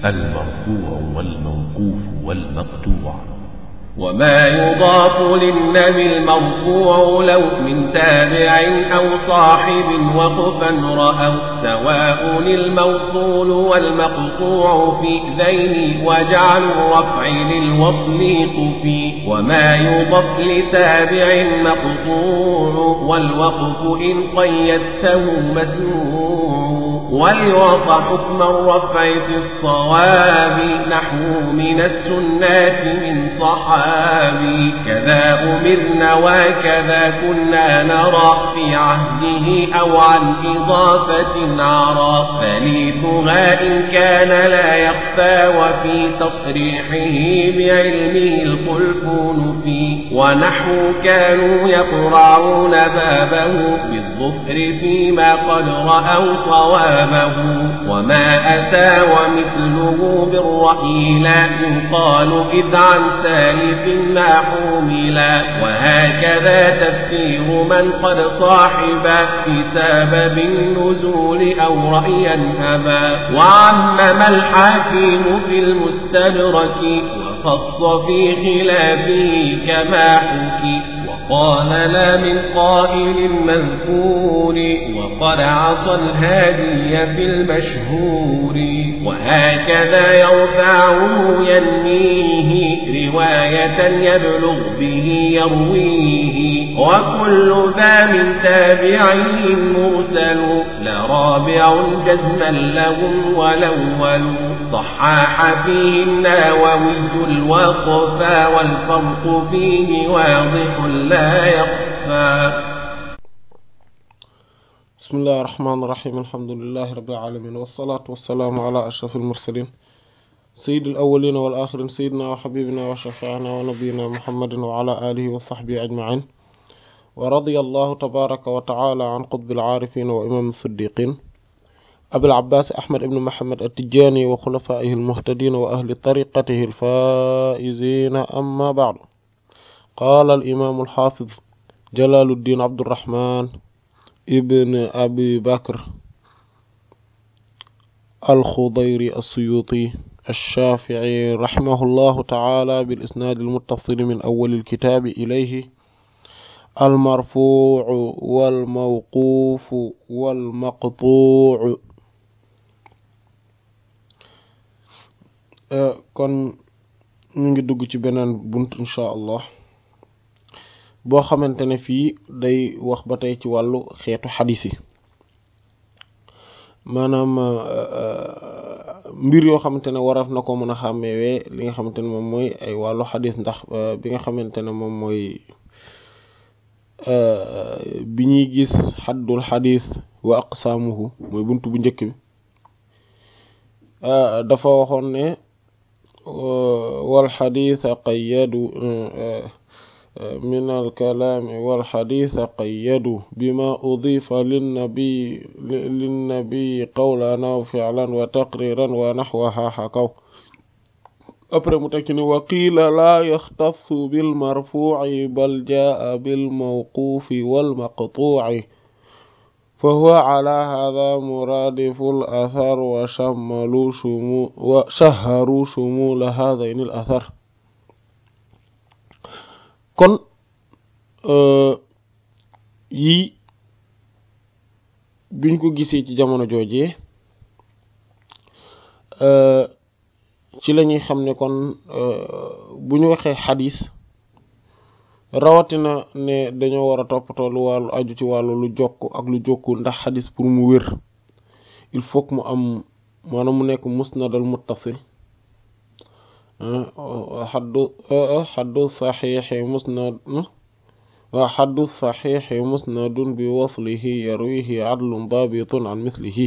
المرفوع والموقوف والمقطوع وما يضاف للنبي المرفوع لو من تابع أو صاحب وقفا رأوا سواء الموصول والمقطوع في ذين وجعل الرفع للوصل قفي وما يضاف لتابع مقطوع والوقف إن قيدته مسموع وليعطى حكم الرفع في الصواب نحو من السنات من صحابي كذا أمرنا وكذا كنا نرى في عهده أو عن إضافة عرى ثالثها إن كان لا يخفى وفي تصريحه بعلمه الخلف نفي ونحو كانوا يقرعون بابه بالظفر فيما قد رأوا صوابه وما أتى ومثله بالرأي لا يقال إذ عن سالف ما حملا وهكذا تفسير من قد صاحب في سبب النزول أو رأيا أبا وعمم الحاكم في المستدرك وخص في خلافه كما حكي وقال لا من قائل مذكور وقد عصى الهادي في المشهور وهكذا يرفعه ينميه رواية يبلغ به يرويه وكل ذا من تابعي مرسل لرابع جزما لهم والأول صحاح فيه النووي الوقفا والفرق فيه واضح لا يخفى بسم الله الرحمن الرحيم الحمد لله رب العالمين والصلاة والسلام على أشرف المرسلين سيد الأولين والآخرين سيدنا وحبيبنا وشفيعنا ونبينا محمد وعلى آله وصحبه أجمعين ورضي الله تبارك وتعالى عن قطب العارفين وإمام الصديقين أبي العباس أحمد بن محمد التجاني وخلفائه المهتدين وأهل طريقته الفائزين أما بعد قال الإمام الحافظ جلال الدين عبد الرحمن ابن أبي بكر الخضيري السيوطي الشافعي رحمه الله تعالى بالإسناد المتصل من أول الكتاب إليه المرفوع والموقوف والمقطوع kon ñu ngi dugg ci beneen bunt incha allah boo xamante ne fii day wax ba tey ci wàllu xeetu xadis yi maanaam mbir yoo xamante ne waraf na ko mën a xàmmeewee li nga xamante ne moom mooy ay wàllu xadis ndax bi nga xamante ne moom mooy bi ñuy gis xaddul xadis wa aqsaamuhu mooy bunt bu njëkk bi dafa waxoon ne wal xadisa qayyadu من الكلام والحديث قيدوا بما أضيف للنبي للنبي قولا أو فعلا وتقريرا ونحوها حكوا après mu tekki ni waqiila laa yaxtassu bilmarfuuci bal jaa bilmawquufi walmaqtuuci fa huwa ala hada muraadifu al-athar wa shammalu shumu wa shahharu shumula haadayni al-athar kon yii biñ ko gisee ci jamono joojee ci la ñuy xam ne kon bu ñu waxee xadis rawatina ne dañoo war a toppatoo lu wàllu aju ci wàllu lu jokk ak lu jokkul ndax xadis pour mu wér il faut que mu am maanaam mu nekk musnadal muttasil xaddu xaddu saxiixi musnad waa xaddu saxiixi musnadun bi waslihi yarwihi adlun daabitun an mislihi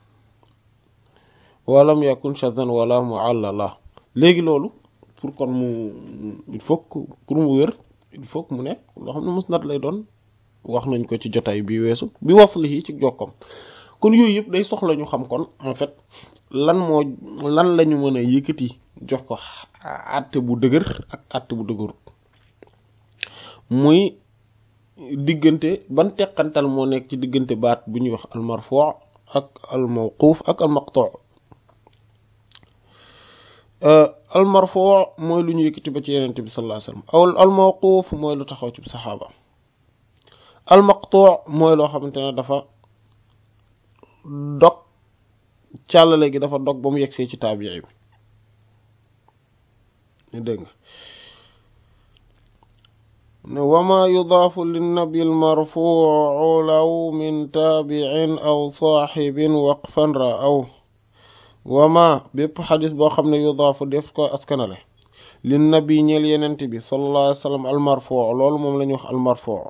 walam yakun shadhan wala muallala léegi loolu pour kon mu il faut que pour mu wér il faut que mu nekk loo xam ne musnad lay doon wax nañ ko ci jotaay bi weesu bi waslihi ci jokkom kon yooyu yëpp day soxla ñu xam kon en fait lan moo lan lañu mën a yëkkati jox ko àtte bu dëgër ak àtte bu dëgërut muy diggante ban teqantal moo nekk ci diggante baat bu ñuy wax al marfu ak al mawquf ak al maqtu al marfuu mooy lu ñu yëkkati ba ci yenente bi sallallahu alayhi wasallam aw al mawquuf mooy lu taxaw ci saxaaba al maqtuu mooy loo xamante ne dafa dog càllale gi dafa dog ba mu yegsee ci taabii bi ñu dégg nga ne wama yudaafu linnabi almarfuu law min taabiin aw saaxibin waqfan ra aw wama bépp xadis boo xam ne yudaafu def ko askanale linnabi ñeel yenent bi sallallahu alayhi wa sallam almarfuu loolu moom la ñuy wax almarfuu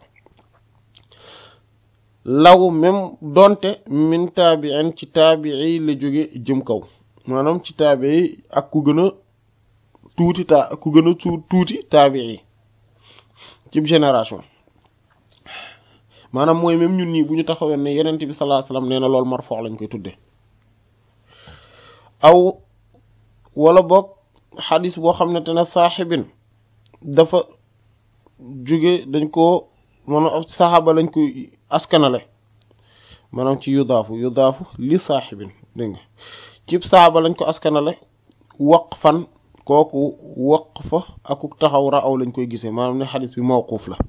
law même donte min taabiin ci taabii la jóge jëm kaw maanaam ci taabii ak ku gën a tuuti ta ku gën a tuuti taabii ci génération maanaam mooy même ñun ñii bu ñu taxawee ne yenent bi sallallahu alayhi wasallam nee na loolu marfo lañ koy tudde aw wala boog xadis boo xam ne te ne saaxibin dafa jóge dañ ko maanaam ab saxaaba lañ koy askanale maanaam ci yudaafu yudaafu li saaxibin dégg nga ci saxaaba lañ ko askanale waqfan kooku waqfa aku taxaw raaw lañ koy gisee maanaam ne xadis bi mawquuf la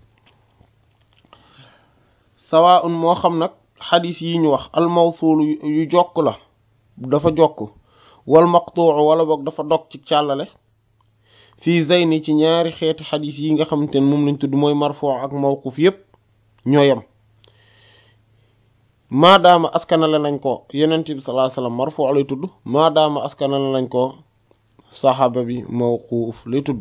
sawaun moo xam nag xadis yi ñu wax al mawsul yu jokk la dafa jokk wal maqtuu wala boog dafa dog ci càllale fii zeyni ci ñaari xeeti xadis yi nga xamante ne moom lañ tudd mooy marfuu ak mawquuf yépp ñoo yem maadaama askanale nañ ko yenent bi sallallahu alayhi wasallam marfuu lay tudd maadaama askanale nañ ko saxaaba bi mawquuf lay tudd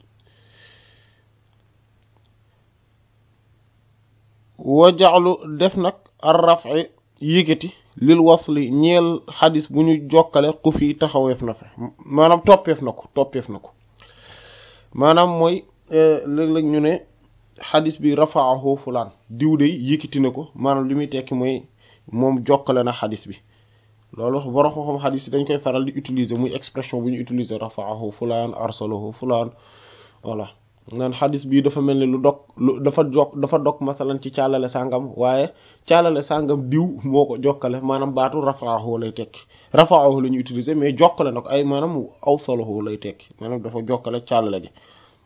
wa jaxlu def nag ar raf'i yëkkati lil wasli ñeel xadis bu ñu jokkale ku fi taxaweef na fa maanaam toppeef na ko toppeef na ko maanaam mooy léeg-léeg ñu ne xadis bi rafa'ahu fulaan diw de yëkkati na ko maanaam li muy tekki mooy moom jokkale na xadis bi loolu borom xam-xam xadis yi dañ koy faral di utiliser muy expression bu ñu utiliser rafa'ahu fulaan arsalahu fulaan voilà naan xadis bii dafa mel ni lu dog lu dafa jokk dafa dog masalan ci càllale sàngam waaye càllale sàngam diw moo ko jokkale maanaam baatu rafa'ahu lay tekki rafa'ahu la ñu utiliser mais jokkale na ko ay maanaam awsalahu lay tekki maanaam dafa jokkale càllale gi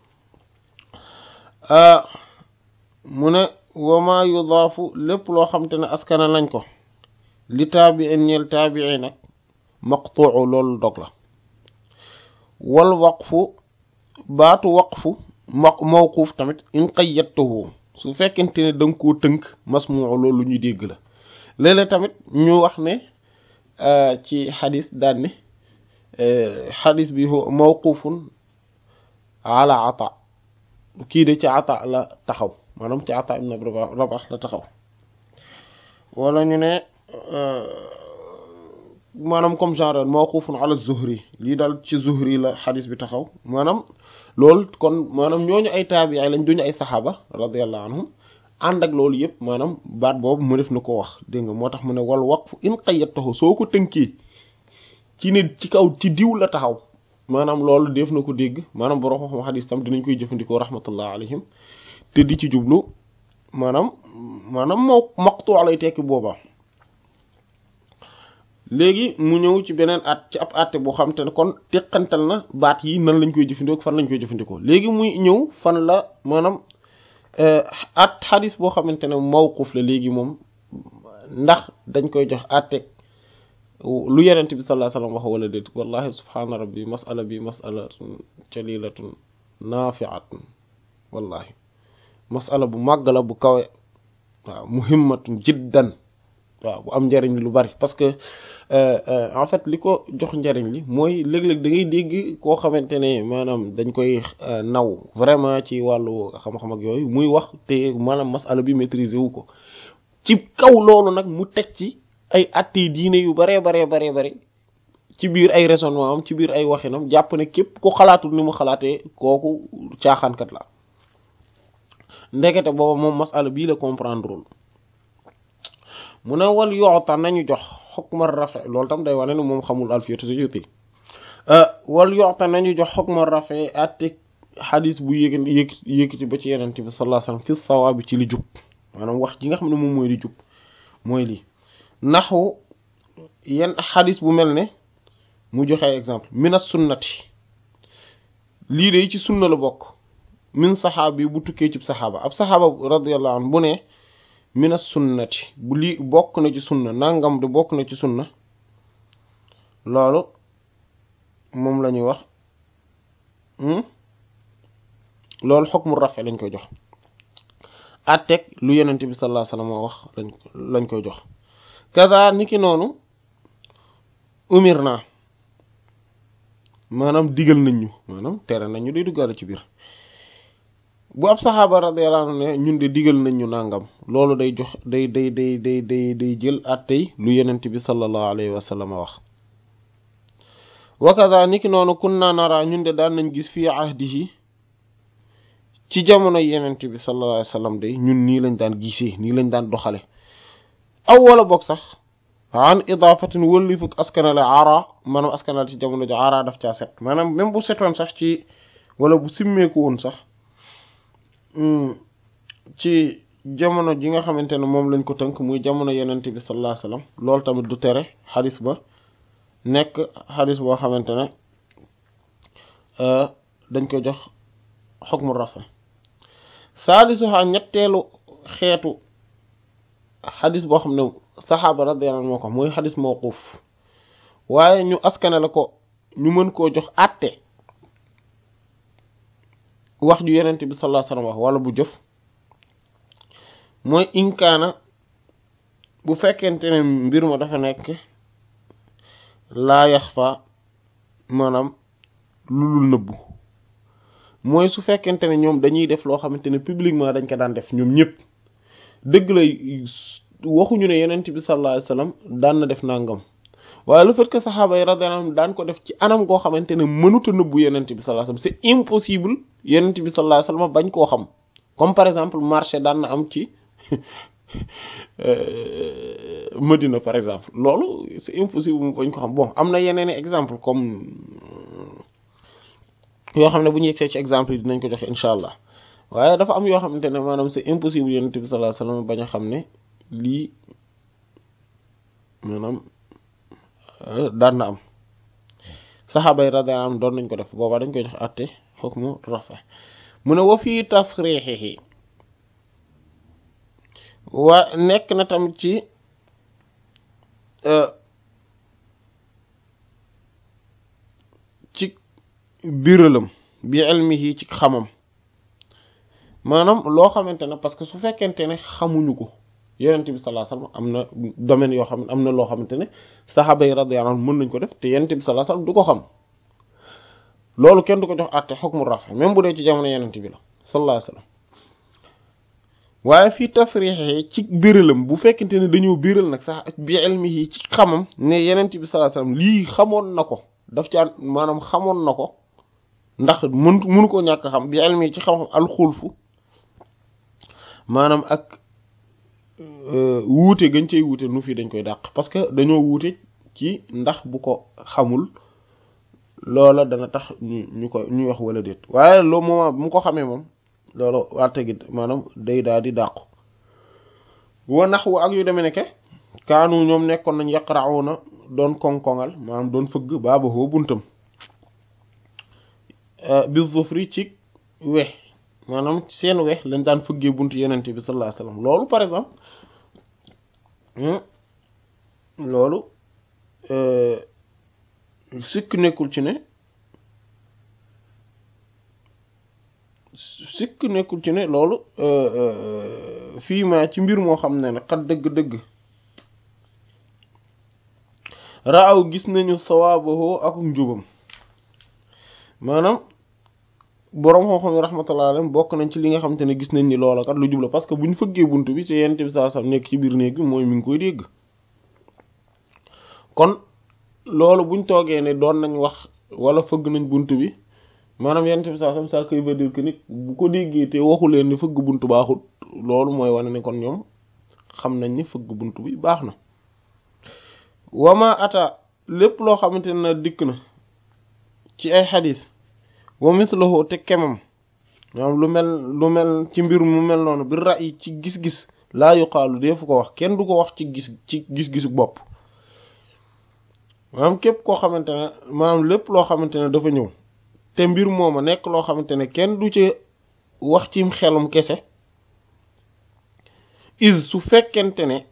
mu ne wama yudaafu lépp loo xam te ne askana lañ ko li taabiin ñeel taabii nag maqtuu loolu dog la wal waqfu baatu waqfu ma mawquuf tamit in qayyadtahu su fekkente ne da nga koo tënk masmuu loolu lu ñuy dégg la léeg-léeg tamit ñu wax ne ci xadis daan ne xadis bi mawquufun ala ata kii de ci ata la taxaw maanaam ci ata ibn Rabah la taxaw wala ñu ne maanaam comme genre mawqufun ala zuhri lii daal ci zuhri la xadis bi taxaw maanaam loolu kon maanaam ñooñu ay taabi'i lañ duñu ay saxaaba radiyallahu anhum ànd ak loolu yëpp maanaam baat boobu mu def na ko wax dégg nga moo tax mu ne wal waqfu in qayyadtahu soo ko tënkee ci ne ci kaw ci diw la taxaw maanaam loolu def na ko dégg maanaam borom xam xadis tam dinañ koy jëfandikoo rahmatullah alayhim te di ci jublu maanaam maanaam moo maqtu lay tekki boobaa léegi mu ñëw ci beneen at ci ab àtte boo xam te ne kon teqantal na baat yi nan lañ koy jëfandikoo fan lañ koy jëfandikoo léegi muy ñëw fan la maanaam at xadis boo xamante ne mawquf la léegi moom ndax dañ koy jox àtte lu yenent bi sallallahu alayhi wasallam wax wala déet wallahi subhaana rabbi masala bi masala jalilatun nafi'atun wallahi masala bu màgg la bu kawe waaw muhimmatun jiddan waaw bu am njariñ lu bari parce que en fait li ko jox njariñ li mooy léeg-léeg da ngay dégg koo xamante ne maanaam dañ koy naw vraiment ci wàllu xam-xam ak yooyu muy wax te maanaam masala bi maîtriser wu ko ci kaw loolu nag mu teg ci ay atti diine yu baree baree baree bari ci biir ay raisonnement am ci biir ay waxinam jàpp ne képp ko xalaatul ni mu xalaatee kooku caaxaankat la ndekete booba moom masala bii la comprendrewul mu ne wal yoota nañu jox xukma rafe loolu tam day wane ne moom xamul alfiyatu suyuti wal yoota nañu jox xukma rafe atte xadis bu yéeg yéeg yéegiti ba ci yenente bi sallallahu alayhi wasallam fi sawaabi ci li jub maanaam wax ji nga xam ne moom mooy li jub mooy lii naxu yenn xadis bu mel ne mu joxe exemple mina sunnati lii de ci sunna la bokk min saxaabi bu tukkee ci saxaaba ab saxaaba radiyallahu anhu bu ne mina sunnati bu lii bokk na ci sunna nangam de bokk na ci sunna loolu moom la ñuy wax loolu xukmu rafe lañ koy jox àtteeg lu yenente bi sallallahu alayhi wasallam wax lañ lañ koy jox kaza niki noonu umir naa maanaam digal nañ ñu maanaam tere nañ ñu day duggaale ci biir bu ab saxaaba radiyallahu anhu ne ñun de digal nañ ñu nangam loolu day jox day day day day day day jël àttey lu yenente bi sallallahu alayhi wasallam wax wa kaza niki noonu kunna nara ñun de daan nañ gis fii ahdihi ci jamono yenent bi sallallahu alayhi wasallam de ñun nii lañ daan gisee nii lañ daan doxale aw wala boog sax an idaafatin wëlli fukk askanale ara maanaam askanale ci jamono ji ara daf caa set maanaam même bu setoon sax ci wala bu simmeeku woon sax ci jamono ji nga xamante ne moom lañ ko tënk muy jamono yenent bi sallallahu alayhi wasallam loolu tamit du tere xadis ba nekk xadis boo xamante ne dañ ko jox xukmu rafa saalisuha ñetteelu xeetu xadis boo xam ne saxaaba radiyallahu anhu moo ko mooy xadis mawquf waaye ñu askanale ko ñu mën koo jox àtte wax ju yenente bi sallallahu alayhi wasallam wax wala bu jëf mooy inkaana bu fekkente ne mbir ma dafa nekk laa yaxfa maanaam lu dul nëbbu mooy su fekkente ne ñoom dañuy def loo xamante ne publiquement dañ ko daan def ñoom ñëpp dëgg la waxuñu ne yenent bi sallallahu alayhi wasallam daan na def nangam waaye le fait que saxaaba yi radiyallahu anhum daan ko def ci anam goo xamante ne mënut a nëbbu yenent bi sallallahu alayhi wasallam c'est impossible yenent bi sallallahu alayhi wasallam bañ koo xam comme par exemple marché daan na am ci Medina par exemple loolu c'est impossible mu bañ ko xam bon am na yeneen exemple comme yoo xam ne bu ñu yegsee ci exemple yi dinañ ko joxe incha allah waaye dafa am yoo xamante ne maanaam c'est impossible yonent bi sallallahu alayhi wasallam bañ a xam ne lii maanaam daan na am saxaaba yi radiyallahu anhum doon nañ ko def boobaa dañ koy jox àtte hukmu rafa mu ne wa fii tasrixihi waa nekk na tamit ci ci biralam bi ilmihi ci xamam maanaam loo xamante ne parce que su fekkente ne xamuñu ko yonent bi sallallahu alayhi wasallam am na domaine yoo xam ne am na loo xamante ne saxaaba yi radiyallahu anhum mën nañ ko def te yonent bi sallallahu alayhi wasallam du ko xam loolu kenn du ko jox àtte hukmu rafa même bu dee ci jamono yonent bi la sallallahu alayhi wasallam waaye fii tasriixi ci biralam bu fekkente ne dañoo biral nag sax bi ilmihi ci xamam ne yonent bi sallallahu alayhi wasallam lii xamoon na ko daf ci maanaam xamoon na ko ndax mënu mënu ko ñàkk xam bi ilmi ci xam-xam alxulfu maanaam ak wuute gañ cay wuute nu fii dañ koy dàq parce que dañoo wuute ci ndax bu ko xamul loola dana tax ñu ñu ko ñuy wax wala déet waaye loo moment bu mu ko xamee moom loolu warte gi maanaam day daal di dàqu wa nax wu ak yu demee nekke kaanu ñoom nekkoon nañ yaqra'una doon koŋ-koŋal maanaam doon fëgg baaba hoo buntam bi zufri ci wex maanaam seen wex lañ daan fëggee buntu yenente bi sallallahu alayhi wasallam loolu par exemple loolu sikk nekkul ci ne sikk nekkul ci ne loolu fii ma ci mbir moo xam ne ne xat dëgg-dëgg raaw gis nañu sawaabahu ak njubam maanaam boroom xam-xam yi rahmatullah alayhim bokk nañ ci li nga xamante ne gis nañ ni loola kat lu jubla parce que bu ñu fëggee bunt bi te yent bi saa sam nekk ci biir néeg bi mooy mi ngi koy dégg kon loolu buñ toogee ne doon nañ wax wala fëgg nañ bunt bi maanaam yent bi saa sam ça veut dire que nit bu ko déggee te waxu leen ni fëgg bunt baaxul loolu mooy wane ne kon ñoom xam nañ ni fëgg bunt bi baax na wama ata lépp loo xamante ne dikk na ci ay xadis wa mislahu te kemam maanaam lu mel lu mel ci mbir mu mel noonu bi ra'yi ci gis-gis laa yuqaalu deefu ko wax kenn du ko wax ci gis ci gis-gisu bopp maanaam képp koo xamante ne maanaam lépp loo xamante ne dafa ñëw te mbir mooma nekk loo xamante ne kenn du ci wax cim xelum kese is su fekkente ne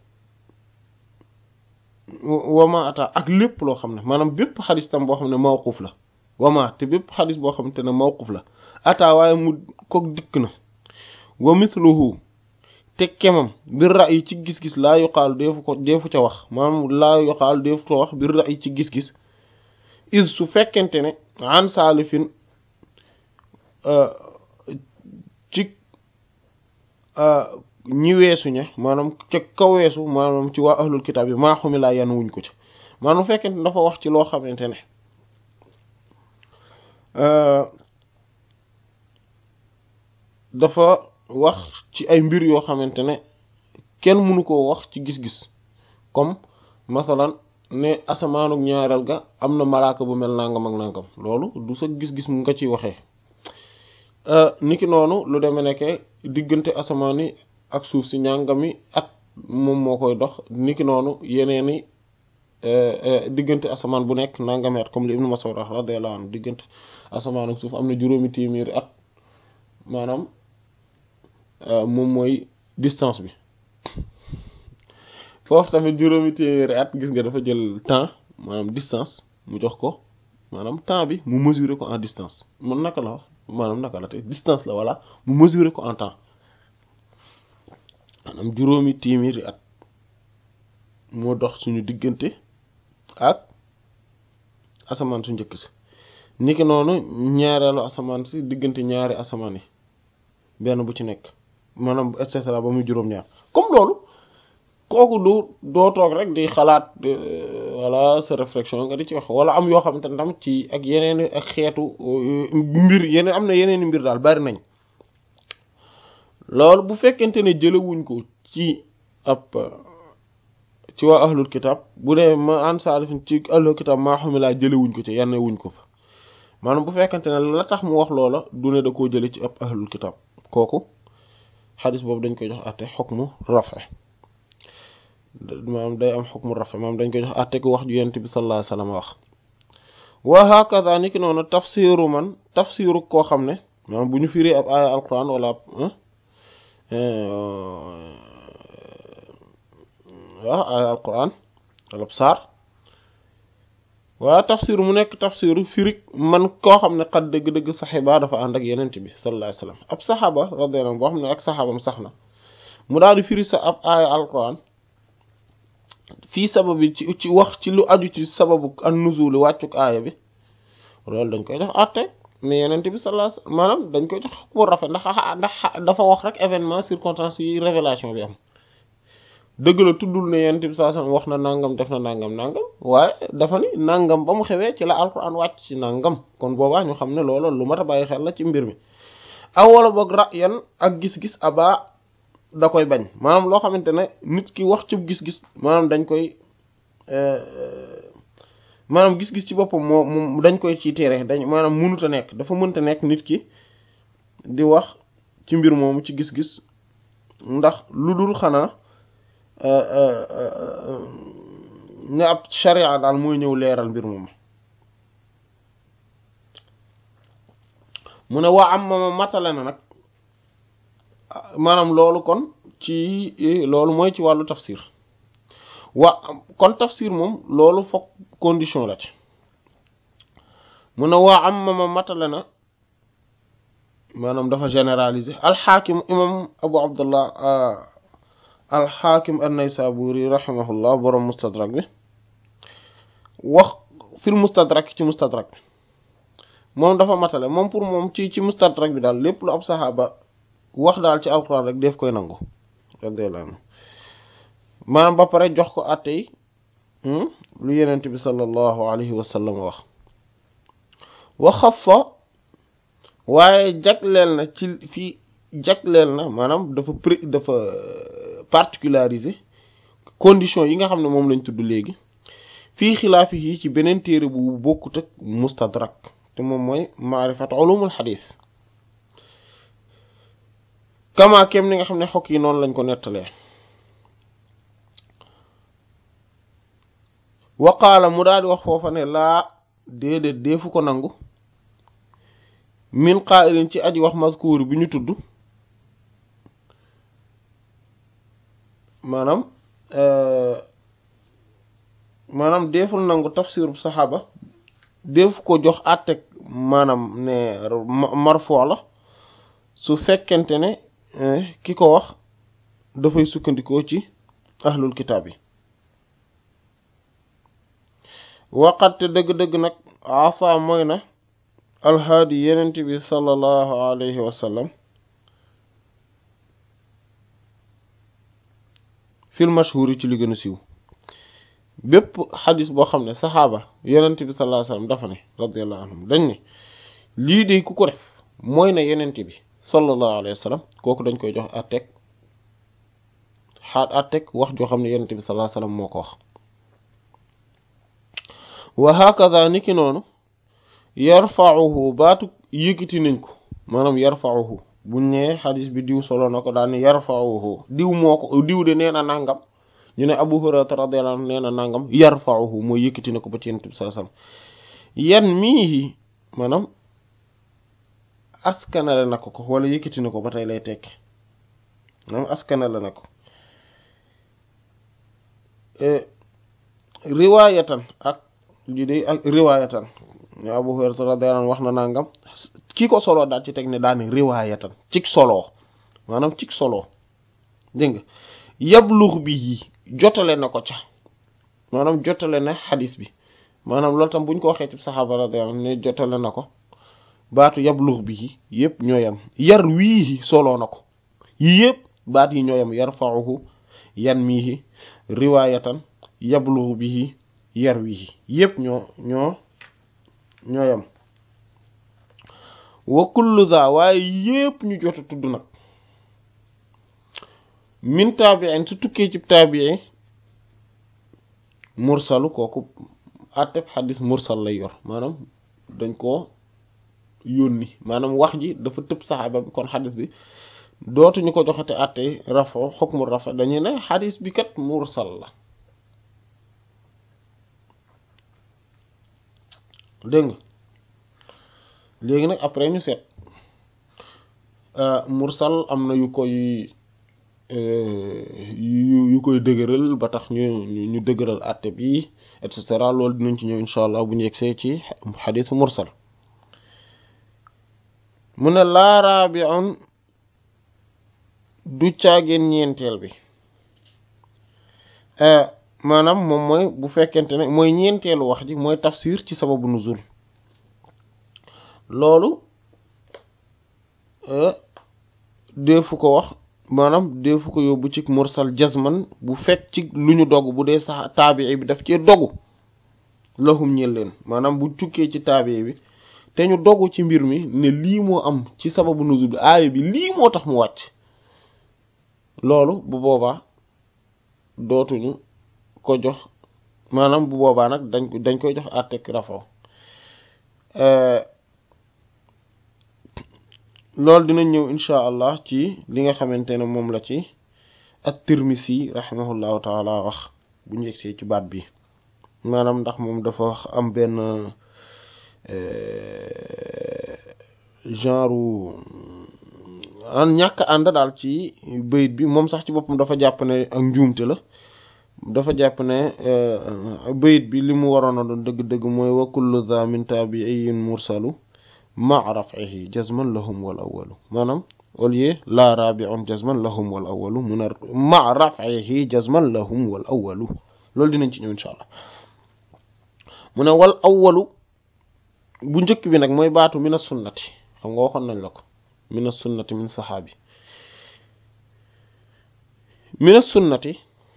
wama ata ak lépp loo xam ne maanaam bépp xadis tam boo xam ne mawquf la wama te bépp xadis boo xamante ne mawquf la ata waaye mu kook dikk na wa mithluhu te kemam bir ra'yi ci gis-gis laa yuqaalu deefu ko deefu ca wax maanaam laa yuqaalu deefu ko wax bir ra'yi ci gis-gis is su fekkente ne an saalifin ci ñi weesu ña maanaam ca ka weesu maanaam ci waa ahlul kitaab yi maa xumi laa yan wuñ ko ci maanaam fekkente ne dafa wax ci loo xamante ne dafa wax ci ay mbir yoo xamante ne kenn mënu koo wax ci gis-gis comme masalan ne asamaanuk ñaareel ga am na malaaka bu mel nangam ak nangam loolu du sa gis-gis mu nga ciy waxee niki noonu lu deme nekke diggante asamaan yi ak suuf si ñàngami at moom moo koy dox niki noonu yeneeni diggante asamaan bu nekk nangami at comme li Ibnu Mas'ud radiyallahu anhu diggante asamaan ak suuf am na juróomi téeméeri at maanaam moom mooy distance bi foofu tamit juróomi téeméeri at gis nga dafa jël temps maanaam distance mu jox ko maanaam temps bi mu mesurer ko en distance man naka la wax maanaam naka la te distance la walla mu mesurer ko en temps maanaam juróomi téeméeri at moo dox suñu diggante ak asamaan su njëkk si niki noonu ñaareelu asamaan si diggante ñaari asamaan yi benn bu ci nekk maanaam et cetera ba muy juróom-ñaar comme loolu kooku du doo toog rek di xalaat wala sa réflexion nga di ci wax wala am yoo xamante ne tam ci ak yeneen ak xeetu mbir yeneen am na yeneen mbir daal bari nañ loolu bu fekkente ne jëlewuñ ko ci ab ci waa ahlul kitab bu dee ma an salifin ci ahlul kitab maa xam laa jëlewuñ ko ci yanne wuñ ko fa maanaam bu fekkente ne la tax mu wax loola du ne da koo jële ci ab ahlul kitab kooku xadis boobu dañ koy jox àtte xukmu rafe maanaam day am xukmu rafe maanaam dañ koy jox àtte ku wax ju yent bi sallallahu alayhi wasallam wax wa hakaza ni ki noonu tafsiru man tafsiru koo xam ne maanaam bu ñu firi ab aaya alquran wala ab waaw aaya alquran wala ab saar waaye tafsir mu nekk tafsiru firig man koo xam ne xat dëgg-dëgg saxiba dafa ànd ak yenent bi sallallahu alayhi wasallam ab saxaaba radiyallahu anhu boo xam ne ak saxaabam sax na mu daal di firi sa ab aaya alquran fii sababi ci ci wax ci lu aju ci sababu an nuzul wàccuk aaya bi loolu dañ koy def àtte mais yenent bi sallallahu alayhi wasallam maanaam dañ koy jox bu rafet ndax ndax dafa wax rek événement circonstance yi révélation bi am dëgg la tuddul ne yenent bi sallallahu alayhi wasallam wax na nangam def na nangam nangam waaye dafa ni nangam ba mu xewee ci la alquran wàcc ci nangam kon boobaa ñu xam ne loolu lu mat a bàyyi xel la ci mbir mi aw wala boog ra yan ak gis-gis aba da koy bañ maanaam loo xamante ne nit ki wax ci gis-gis maanaam dañ koy maanaam gis-gis ci boppam moo moom dañ koy ci tere dañ maanaam mënut a nekk dafa mënta nekk nit ki di wax ci mbir moomu ci gis-gis ndax lu dul xanaa ne ab sharia daal mooy ñëw leeral mbir moomu mu ne waa am ma matale na nag maanaam loolu kon ci loolu mooy ci wàllu tafsir wa kon tafsir moom loolu fokk condition la ci mu ne waa am ma matale na maanaam dafa généraliser alxaakim imam abu abdullah alxaakim an-naysaburi rahimahullah borom mustadrak bi wax fil mustadrak ci mustadrak bi moom dafa matale moom pour moom ci ci mustadrak bi daal lépp lu ab saxaaba wax daal ci alquran rek def koy nangu radiyallahu anhu maanaam ba pare jox ko àtte yi lu yenent bi sallallahu alayhi wa sallam wax wa xassa waaye jagleel na ci fii jagleel na maanaam dafa pré dafa particularisé condition yi nga xam ne moom lañ tudd léegi fii xilaafi yi ci beneen téere bu bokkut ak mustadrak te moom mooy maarifat ulumul xadis kama kem ni nga xam ne xokk yi noonu lañ ko nettalee waqaala mu daal di wax foofa ne laa déedéet deefu ko nangu min qaa'ilin ci aji wax mazkuur bi ñu tudd maanaam maanaam deful nangu tafsirub saxaaba def ko jox àttek maanaam ne marfoo la su fekkente ne ki ko wax dafay sukkandikoo ci ahlul kitaab yi waqatte dëgg-dëgg nag asa mooy na alhaadi yenent bi sallallahu alayhi wa sallam fil mashhuri ci li gën a siiw bépp xadis boo xam ne saxaaba yenent bi sallallahu alayhi wa sallam dafa ne radiyallahu anhum dañ ne lii de ku ko def mooy na yenent bi sallallahu alayhi wa sallam kooku dañ koy jox àtteeg xaat àtteeg wax joo xam ne yenent bi sallallahu alayhi wa sallam moo ko wax wa hakaza niki noonu yarfa'uhu baatu yëkkati nañ ko maanaam yarfa'uhu buñ nee xadis bi diw solo na ko daal ni yarfa'uhu diw moo ko diw de nee na nangam ñu ne Abu Hurayra radiyallahu anhu nee na nangam yarfa'uhu mooy yëkkati na ko ba ci Yonent bi sallallahu alayhi wasallam yan mii maanaam askanale na ko ko wala yëkkati na ko ba tey lay tekki maanaam askanale na ko riwaayatan ak lii de ak riwaayatan ñu Abu Hurayra radiyallahu anhu wax na nangam ki ko solo daal ci teg ne daani riwaayatan cig solo maanaam cig solo dégg nga yablux bi yi jotale na ko ca maanaam jotale na xadis bi maanaam loolu tam buñ ko waxee ci saxaaba radiyallahu anhu ne jotale na ko baatu yablux bi yi yëpp ñoo yam yar wii solo na ko yi yëpp baat yi ñoo yam yarfa'uhu yan miihi riwaayatan yablux bi yar wii yëpp ñoo ñoo ñoo yam wa kullu za waaye yépp ñu jot a tudd nag min taabiin su tukkee ci taabii mursalu kooku àtteb xadis mursal lay yor maanaam dañ koo yónni maanaam wax ji dafa tëb saxaaba bi kon xadis bi dootuñu ko joxate àtte rafo xukmu rafa dañuy ne xadis bi kat mursal la dégg nga léegi nag après ñu seet mursal am na yu koy yu yu koy dëgëral ba tax ñu ñu dëgëral àtte bi et cetera loolu dinañ ci ñëw incha allah bu ñu yegsee ci xadisu mursal mu ne laaraa bi on du caageen ñeenteel bi maanaam moom mooy bu fekkente ne mooy ñeenteelu wax ji mooy tafsir ci sababu nuzul loolu deefu ko wax maanaam deefu ko yóbbu ci mursal jazman bu fekk ci lu ñu dogg bu dee sax taabii bi daf cee dogu lahum ñel leen maanaam bu tukkee ci taabii bi te ñu dogu ci mbir mi ne lii moo am ci sababu nuzul bi aaya bi lii moo tax mu wàcc loolu bu boobaa dootuñu ko jox maanaam bu boobaa nag dañ dañ koy jox àttek rafo loolu dinañ ñëw insha allah ci li nga xamante ne moom la ci at-Tirmisi rahimahullahu taala wax bu ñu yegsee ci baat bi maanaam ndax moom dafa am benn genre an ñàkk ànd daal ci bayit bi moom sax ci boppam dafa jàpp ne ak njuumte la dafa jàpp ne bayit bi li mu waroon a doon dëgg-dëgg mooy wa kullu dha min tabi'in mursalu ma raf'ihi jazman lahum wal awwalu maanaam au lieu la rabi'un jazman lahum wal awwalu mu ne ma raf'ihi jazman lahum wal awwalu loolu dinañ ci ñëw insha allah mu ne wal awwalu bu njëkk bi nag mooy baatu mina sunnati xam nga waxoon nañ la ko mina sunnati min saxaabi mina sunnati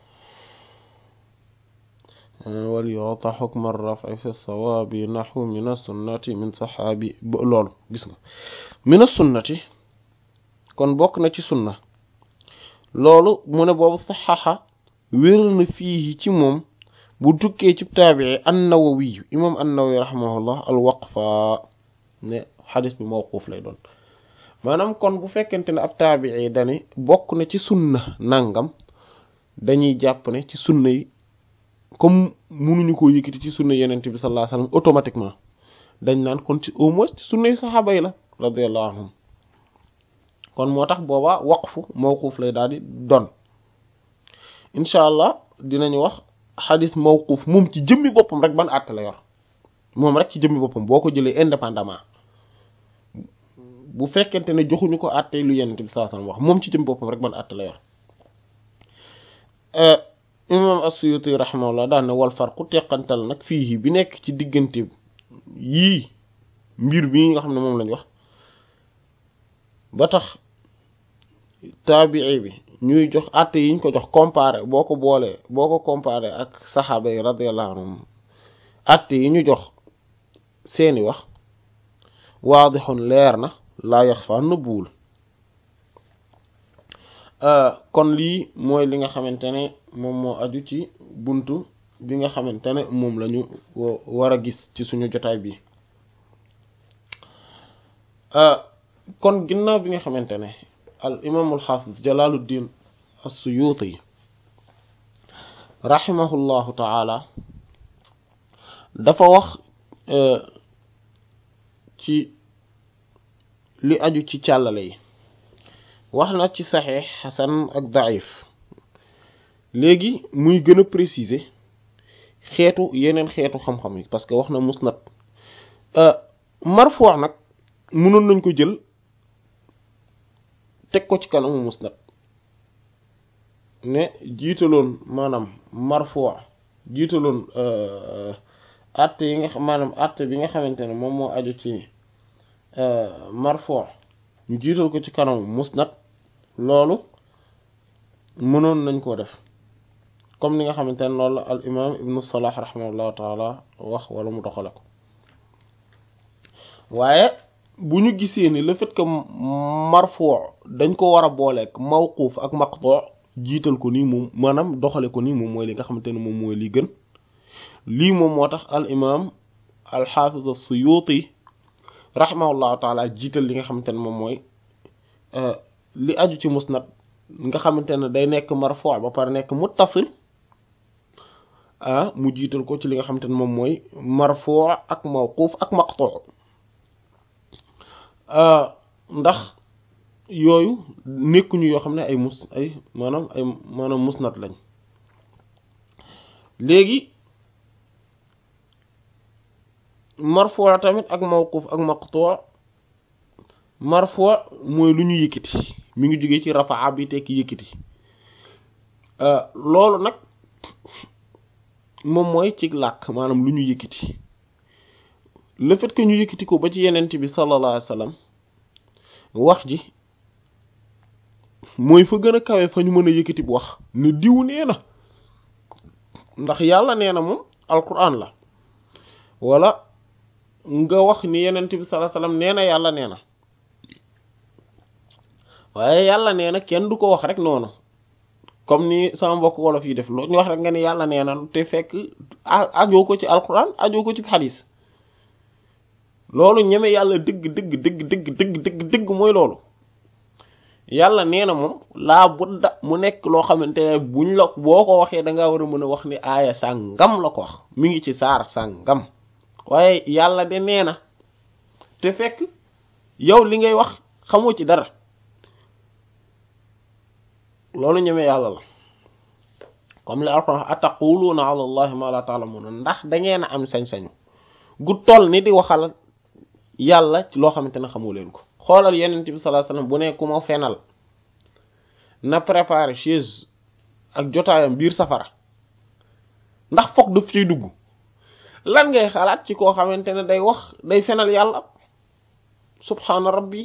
wal yu'ta hukma ar-raf'i fi as-sawabi nahwu mina sunnati min saxaabi loolu gis nga mina sunnati kon bokk na ci sunna loolu mu ne boobu saxaxa wéral na fii ci moom bu tukkee ci taabii an-Nawawi imam an-Nawawi rahimahullah al-waqfa ne xadis bi mawquuf lay doon maanaam kon bu fekkente ne ab taabii dani bokk na ci sunna nangam dañuy jàpp ne ci sunna yi comme munuñu koo yëkkati ci sunna yenente bi sallallahu alayhi wasallam automatiquement dañ naan kon ci au moins ci sunna yi saxaaba yi la radiyallahu anhum kon moo tax booba waqfu mawquuf lay daal di doon incha allah dinañu wax xadis mawquuf moom ci jëmmi boppam rek ban àtte la yor moom rek ci jëmmi boppam boo ko jëlee indépendamment bu fekkente ne joxuñu ko àtte lu yenent bi sallallahu alayhi wasallam wax moom ci jëmmi boppam rek ban àtte la yor imam as-Suyuti rahimahullah daan ne wal farqu teqantal nag fii bi nekk ci diggante yii mbir bii nga xam ne moom lañ wax ba tax taabii bi ñuy jox àtte yiñ ko jox comparé boo ko boolee boo ko comparé ak saxaaba yi radiyallahu anhum àtte yi ñu jox seeni wax waadixun leer na laa yaxfa nëbbuwul kon lii mooy li nga xamante ne moom moo aju ci buntu bi nga xamante ne moom la ñu war a gis ci suñu jotaay bi kon ginnaaw bi nga xamante ne al imaamul xaafis jalaaluddin as-suyuuti rahimahullahu taala dafa wax ci li aju ci càllale yi wax na ci saxiix xasan ak daif léegi muy gën a préciser xeetu yeneen xeetu xam-xam yi parce que wax na musnad marfuu nag mënoon nañ ko jël teg ko ci kanamu musnad ne jiitaloon maanaam marfuu jiitaloon àtte yi nga xam maanaam àtte bi nga xamante ne moom moo aju ci marfuu ñu jiital ko ci kanamu musnad loolu mënoon nañ koo def comme ni nga xamante ne loolu la al imam ibnu salah rahimahullahu taala wax wala mu doxale ko waaye bu ñu gisee ni le fait que marfuu dañ ko war a booleeg mawquuf ak maqtu jiital ko nii moom maanaam doxale ko nii moom mooy li nga xamante ne moom mooy li gën lii moom moo tax al imam al xaafiz as-suyuti rahimahullahu taala jiital li nga xamante ne moom mooy li aju ci musnad nga xamante ne day nekk marfuu ba pare nekk muttasil ah mu jiital ko ci li nga xamante ne moom mooy marfuu ak mawquuf ak maqtu ndax yooyu nekkuñu yoo xam ne ay mus ay maanaam ay maanaam musnad lañ léegi marfuu tamit ak mawquuf ak maqtu marfuu mooy lu ñu yëkkati mi ngi jógee ci rafaa bi tekki yëkkati loolu nag moom mooy ci làkk maanaam lu ñu yëkkati le fait que ñu yëkkati ko ba ci yenent bi sallallahu alayhi wasallam wax ji mooy fa gën a kawe fa ñu mën a yëkkati bu wax ne diw nee na ndax yàlla nee na moom alquran la wala nga wax ni yenent bi sallallahu alayhi wasallam nee na yàlla nee na waaye yàlla nee na kenn du ko wax rek noonu comme ni sama mbokk wolof yi def loo ñu wax rek nga ni yàlla nee na te fekk ajoo ko ci alquran ajoo ko ci xadis loolu ñeme yàlla dëgg dëgg dëgg dëgg dëgg dëgg dëgg mooy loolu yàlla nee na moom laa budda mu nekk loo xamante ne buñ la boo ko waxee da ngaa war a mën a wax ni aaya sàngam la ko wax mi ngi ci saar sàngam waaye yàlla de nee na te fekk yow li ngay wax xamoo ci dara loolu ñeme yàlla la comme li alquran ataquluuna ala allahi ma la ta'lamuna ndax da ngeen a am sañ-sañu gu toll ni di waxal yàlla ci loo xamante ne xamu leen ko xoolal yenent bi sallallahu alayhi wasallam bu ne ku ma fenal na préparer chaise ak jotaayam biir safara ndax foog daf ciy dugg lan ngay xalaat ci koo xamante ne day wax day fenal yàlla subhaana rabbi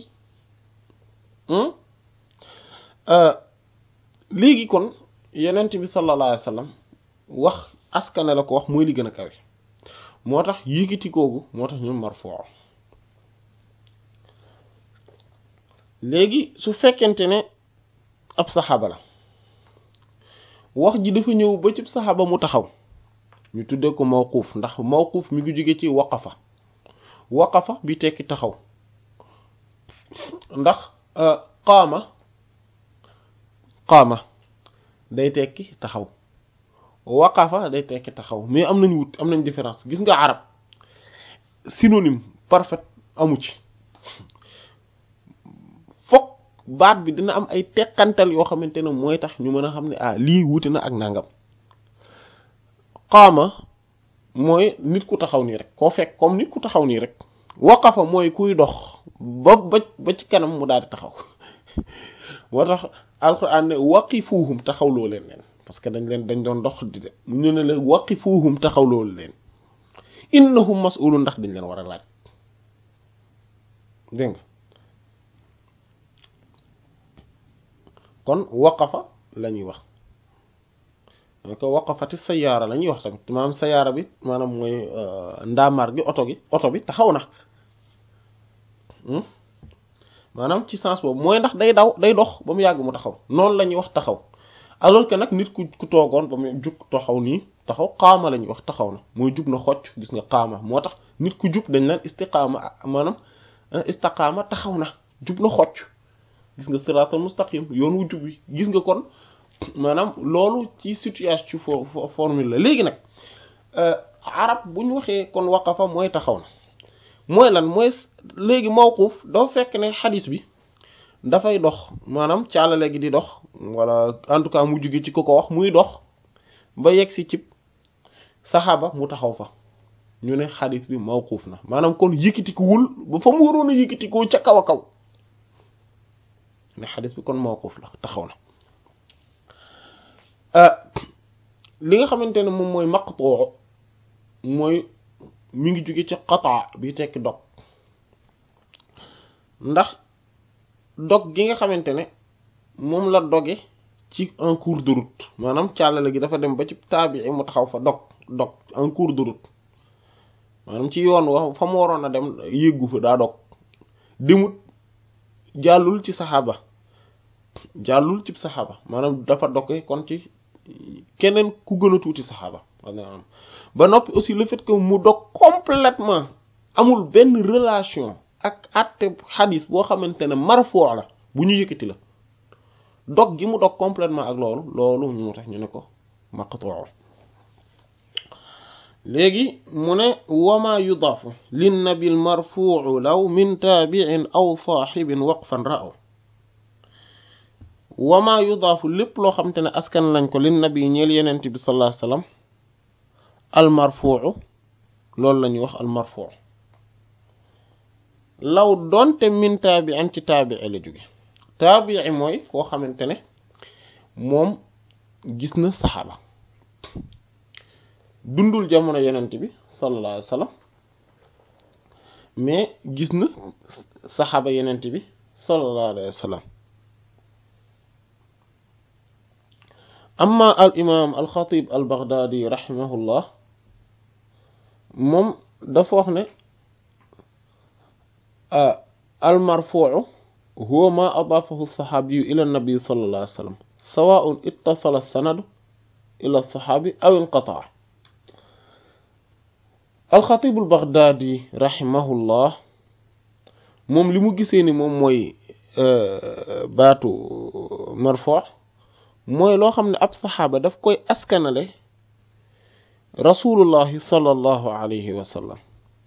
léegi kon yenent bi sallallahu alayhi wasallam wax askane la ko wax mooy li gën a kawe moo tax yëkkati koogu moo tax ñu marfuu léegi su fekkente ne ab saxaaba la wax ji dafa ñëw ba ci saxaaba mu taxaw ñu tuddee ko mawquuf ndax mawquuf mi ngi jóge ci waqafa waqafa bi tekki taxaw ndax qaama qaama day tekki taxaw waqafa day tekki taxaw mais am nañu wut am nañ différence gis nga arab synonyme parfait amu ci baat bi dina am ay teqantal yoo xamante ne mooy tax ñu mën a xam ne ah lii wuti na ak nangam qaama mooy nit ku taxaw nii rek koo fekk comme nit ku taxaw nii rek waqafa mooy kuy dox ba ba ba ci kanam mu daal di taxaw moo tax alquran ne waqifuhum taxawloo leen leen parce que dañ leen dañ doon dox di de ñu ne leen waqifuhum taxawloo leen innahum mas'ulun ndax dañ leen war a laaj dégg nga kon waqafa la ñuy wax ko waqafati sayaara la ñuy wax tamit maanaam sayaara bi maanaam mooy ndaamaar gi oto gi oto bi taxaw na maanaam ci sens boobu mooy ndax day daw day dox ba mu yàgg mu taxaw noonu la ñuy wax taxaw alors que nag nit ku ku toogoon ba mu jug taxaw nii taxaw qaama la ñuy wax taxaw na mooy jug na xocc gis nga qaama moo tax nit ku jub dañ naan istiqaama maanaam istiqaama taxaw na jub na xocc gis nga siraatal mustaqim yoon wu jub wi gis nga kon maanaam loolu ci situation ci formule la léegi nag arab bu ñu waxee kon waqafa mooy taxaw na mooy lan mooy léegi mawquf dafa fekk ne xadis bi dafay dox maanaam caalale gi di dox wala en tout cas mu jóge ci ko ko wax muy dox ba yegg si cib saxaaba mu taxaw fa ñu ne xadis bi mawquf na maanaam kon yëkkatikuwul ba fa mu waroon a yëkkatikoo ca kaw a kaw ne xadis bi kon mawquf la taxaw na li nga xamante ne moom mooy maqtuu mooy mi ngi jóge ci qataa bi tekki dog ndax dog gi nga xamante ne moom la doge ci en cours de route maanaam càllale gi dafa dem ba ci taabii mu taxaw fa dog dog en cours de route maanaam ci yoon wa fa mu waroon a dem yéggu fa daa dog demut jàllul ci saxaaba jàllul ci saxaaba maanaam dafa doge kon ci keneen ku gën a tuuti saxaaba ba noppi aussi le fait que mu dog complètement amul benn relation ak àtte xadis boo xamante ne marfoo la bu ñu yëkkati la dog gi mu dog complètement ak loolu loolu mu tax ñu ne ko maqtuu léegi mu ne wama yudaafu linnabi lmarfuu law min taabiin aw saaxibin waqfan ra'aw wama yudaafu lépp loo xamante ne askan lañ ko linnabi ñeel yenent bi sallallahu alayhi wasallam almarfuu loolu la ñuy wax almarfuu law doonte min taabiin ci taabii la jóge taabii mooy koo xamante ne moom gis na saxaaba dundul jamono yenent bi sallallahu alayhi wasallam mais gis na saxaaba yenent bi sallallahu alayhi wasallam amma al imam al xatib al baghdadi rahimahullah moom dafa wax ne al marfuu huwa ma adaafahu saxaabiyu ila nabi sallallahu alayhi wasallam sawaun ittasala sanadu ila saxaabi aw inqataa al xatib al baghdadi rahimahullah moom li mu gisee ni moom mooy baatu marfuu mooy loo xam ne ab saxaaba daf koy askanale rasulullahi sallallahu alayhi wa sallam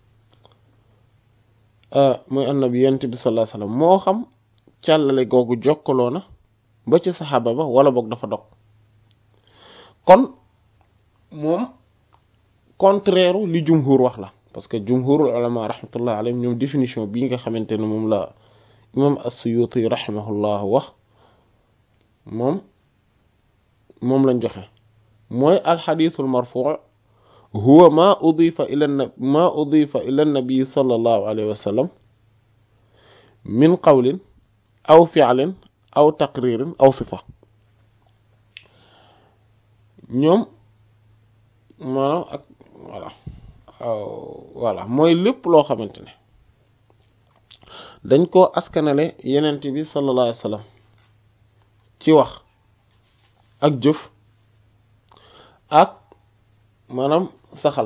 mooy annabi yent bi sallallahu alayhi wa sallam moo xam càllale googu jokkaloo na ba ci saxaaba ba wala boog dafa dog kon moom contraire li jumhur wax la parce que jumhurul ulama rahmatullah alayhim ñoom définition bii nga xamante ne moom la imam as-Suyuti rahimahullah wax moom moom lañ joxe mooy alxadiisul marfuu huwa ma udifa ila ma udifa ila nabi sallallahu alayhi wa sallam min qawlin aw fi'lin aw taqririn aw sifa ñoom maanaam ak voilà voilà mooy lépp loo xamante ne dañ koo askanale yenent bi sallallahu alayhi wa sallam ci wax ak jëf ak maanaam saxal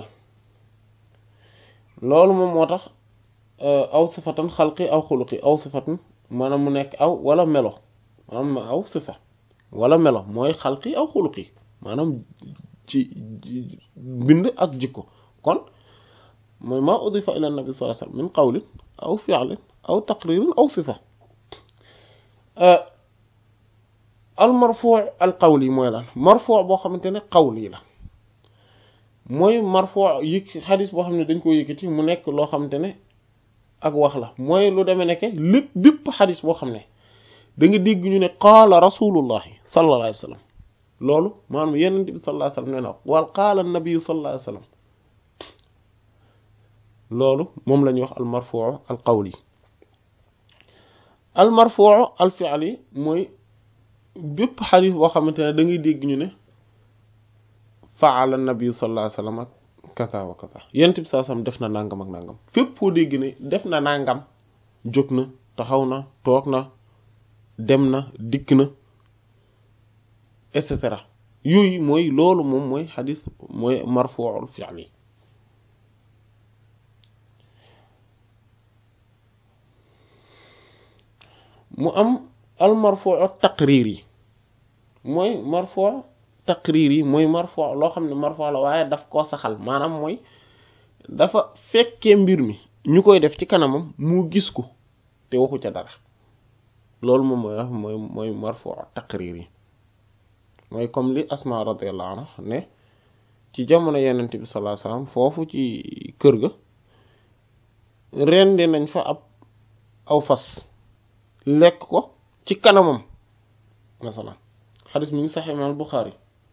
loolu moom moo tax aw sifatan xalqi aw xuluqi aw sifatan maanaam mu nekk aw wala melo maanaam aw sifa wala melo mooy xalqi aw xuluqi maanaam ci bind ak jikko kon mooy ma udifa ila nabi sallallahu alayhi wasallam min qawlin aw fi'lin aw taqririn aw sifa al marfuu al qawli mooy lan marfuu boo xamante ne qawli la mooy marfuu yëg xadis boo xam ne dañ ko yëkkati mu nekk loo xamante ne ak wax la mooy lu demee nekke lépp bépp xadis boo xam ne da nga dégg ñu ne qaala rasulullahi sallallahu alayhi wa sallam loolu maanaam yenent bi sallallahu alayhi wa sallam nee na wal qaala nabiyu sallallahu alayhi wa sallam loolu moom la ñuy wax al marfuu al qawli al marfuu al fi'li mooy bépp xadis boo xamante ne da ngay dégg ñu ne faala nabi sallallahu alayhi wasallam ak kaza wa kaza yent bi sallallahu alayhi wasallam def na nangam ak nangam fépp foo dégg ne def na nangam jóg na taxaw na toog na dem na dikk na et cetera yooyu mooy loolu moom mooy xadis mooy marfuul fi'li mu am al marfuu taqriir yi mooy marfuu taqriir yi mooy marfuu loo xam ne marfuu la waaye daf koo saxal maanaam mooy dafa fekkee mbir mi ñu koy def ci kanamam mu gis ko te waxu ca dara loolu moom mooy mooy mooy marfuu taqriir yi mooy comme li asma radiyallahu anha ne ci jamono yenent bi sallallahu alayhi wasallam foofu ci kër ga rendi nañ fa ab aw fas lekk ko ci kanamam masalan xadis mi ngi sax imaam Buxaari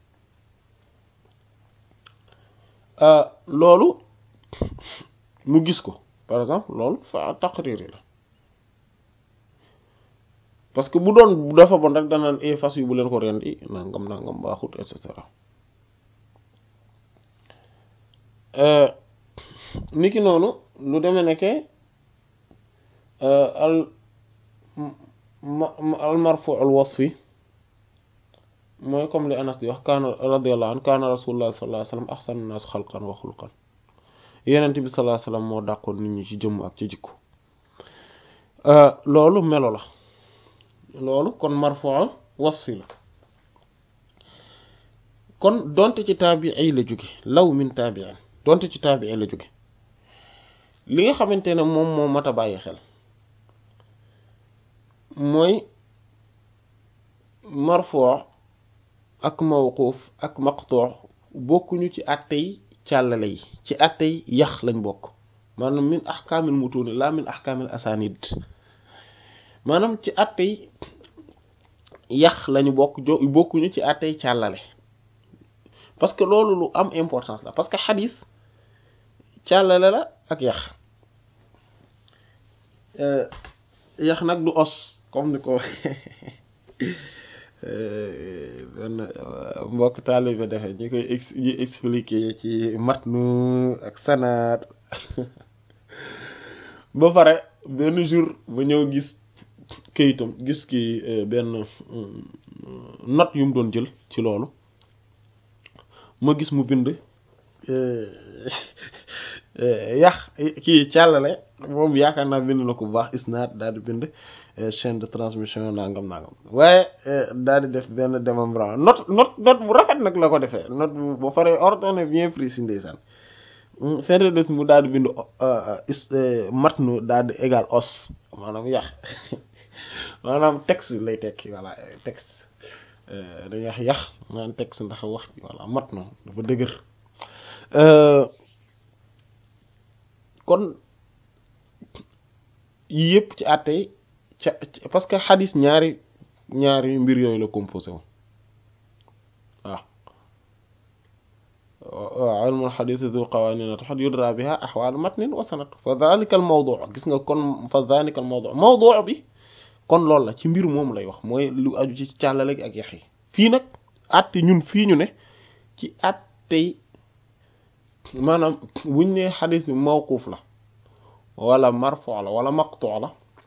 loolu mu gis ko par exemple loolu fa taqriri la parce que bu doon dafa bon rek danaan e fas yu bu leen ko rendi nangam nangam baaxut et cetera niki noonu lu demee nekke al al marfu al wasfi mooy comme li Anas di wax kaana radiyallahu anhu kaana rasulullah sallallahu alayhi wasallam ahsanu nas xalqan wa xulqan yenent bi sallallahu alayhi wasallam moo dàqoon nit ñi ci jëmm ak ci jikko loolu melo la loolu kon marfu wasfi la kon donte ci taabii la jóge law min taabiin donte ci taabii la jóge li nga xamante ne moom moo mat a bàyyi xel mooy marfuu ak mawquuf ak maqtuu bokkuñu ci àttey càllale yi ci àttey yax lañ bokk maanaam min ahkaamil mutuuni laa min ahkaamil asaanid maanaam ci àttey yax lañu bokk jo bokkuñu ci àttey càllale parce que loolu lu am importance la parce que xadis càllale la ak yax yax nag du os comme ni ko benn mbokk taalibe defee ñu koy ñu expliquer ci matnu ak sanaat ba pare benn jour ba ñëw gis këyitam gis ki benn note yu mu doon jël ci loolu ma gis mu bind yax kii càllale moom yaakaar naa bind na ko bu baax isnaad daal di bind chaîne de transmission nangam nangam waaye daal di def benn démembrement note note note bu rafet nag la ko defee note bu ba pare ordonné bien précis ndeysaan fin des mu daal di bind matnu daal di égal os maanaam yax maanaam texte lay tekki voilà texte dañuy wax yax maanaam texte ndax wax voilà matnu dafa dëgër kon yii yëpp ci àtte ca parce que xadis ñaari ñaari mbir yooyu la composé wu waaw ilmul xadis du qawanin taxat yudra biha axwaal matnin wa sanad fa dhalika al mawdu gis nga kon fa dhalika al mawdu mawdu bi kon loolu la ci mbir moom lay wax mooy lu aju ci càllale gi ak yax yi fii nag àtte ñun fii ñu ne ci àttey maanaam buñ ne xadis bi mawquuf la wala marfu la wala maqtu la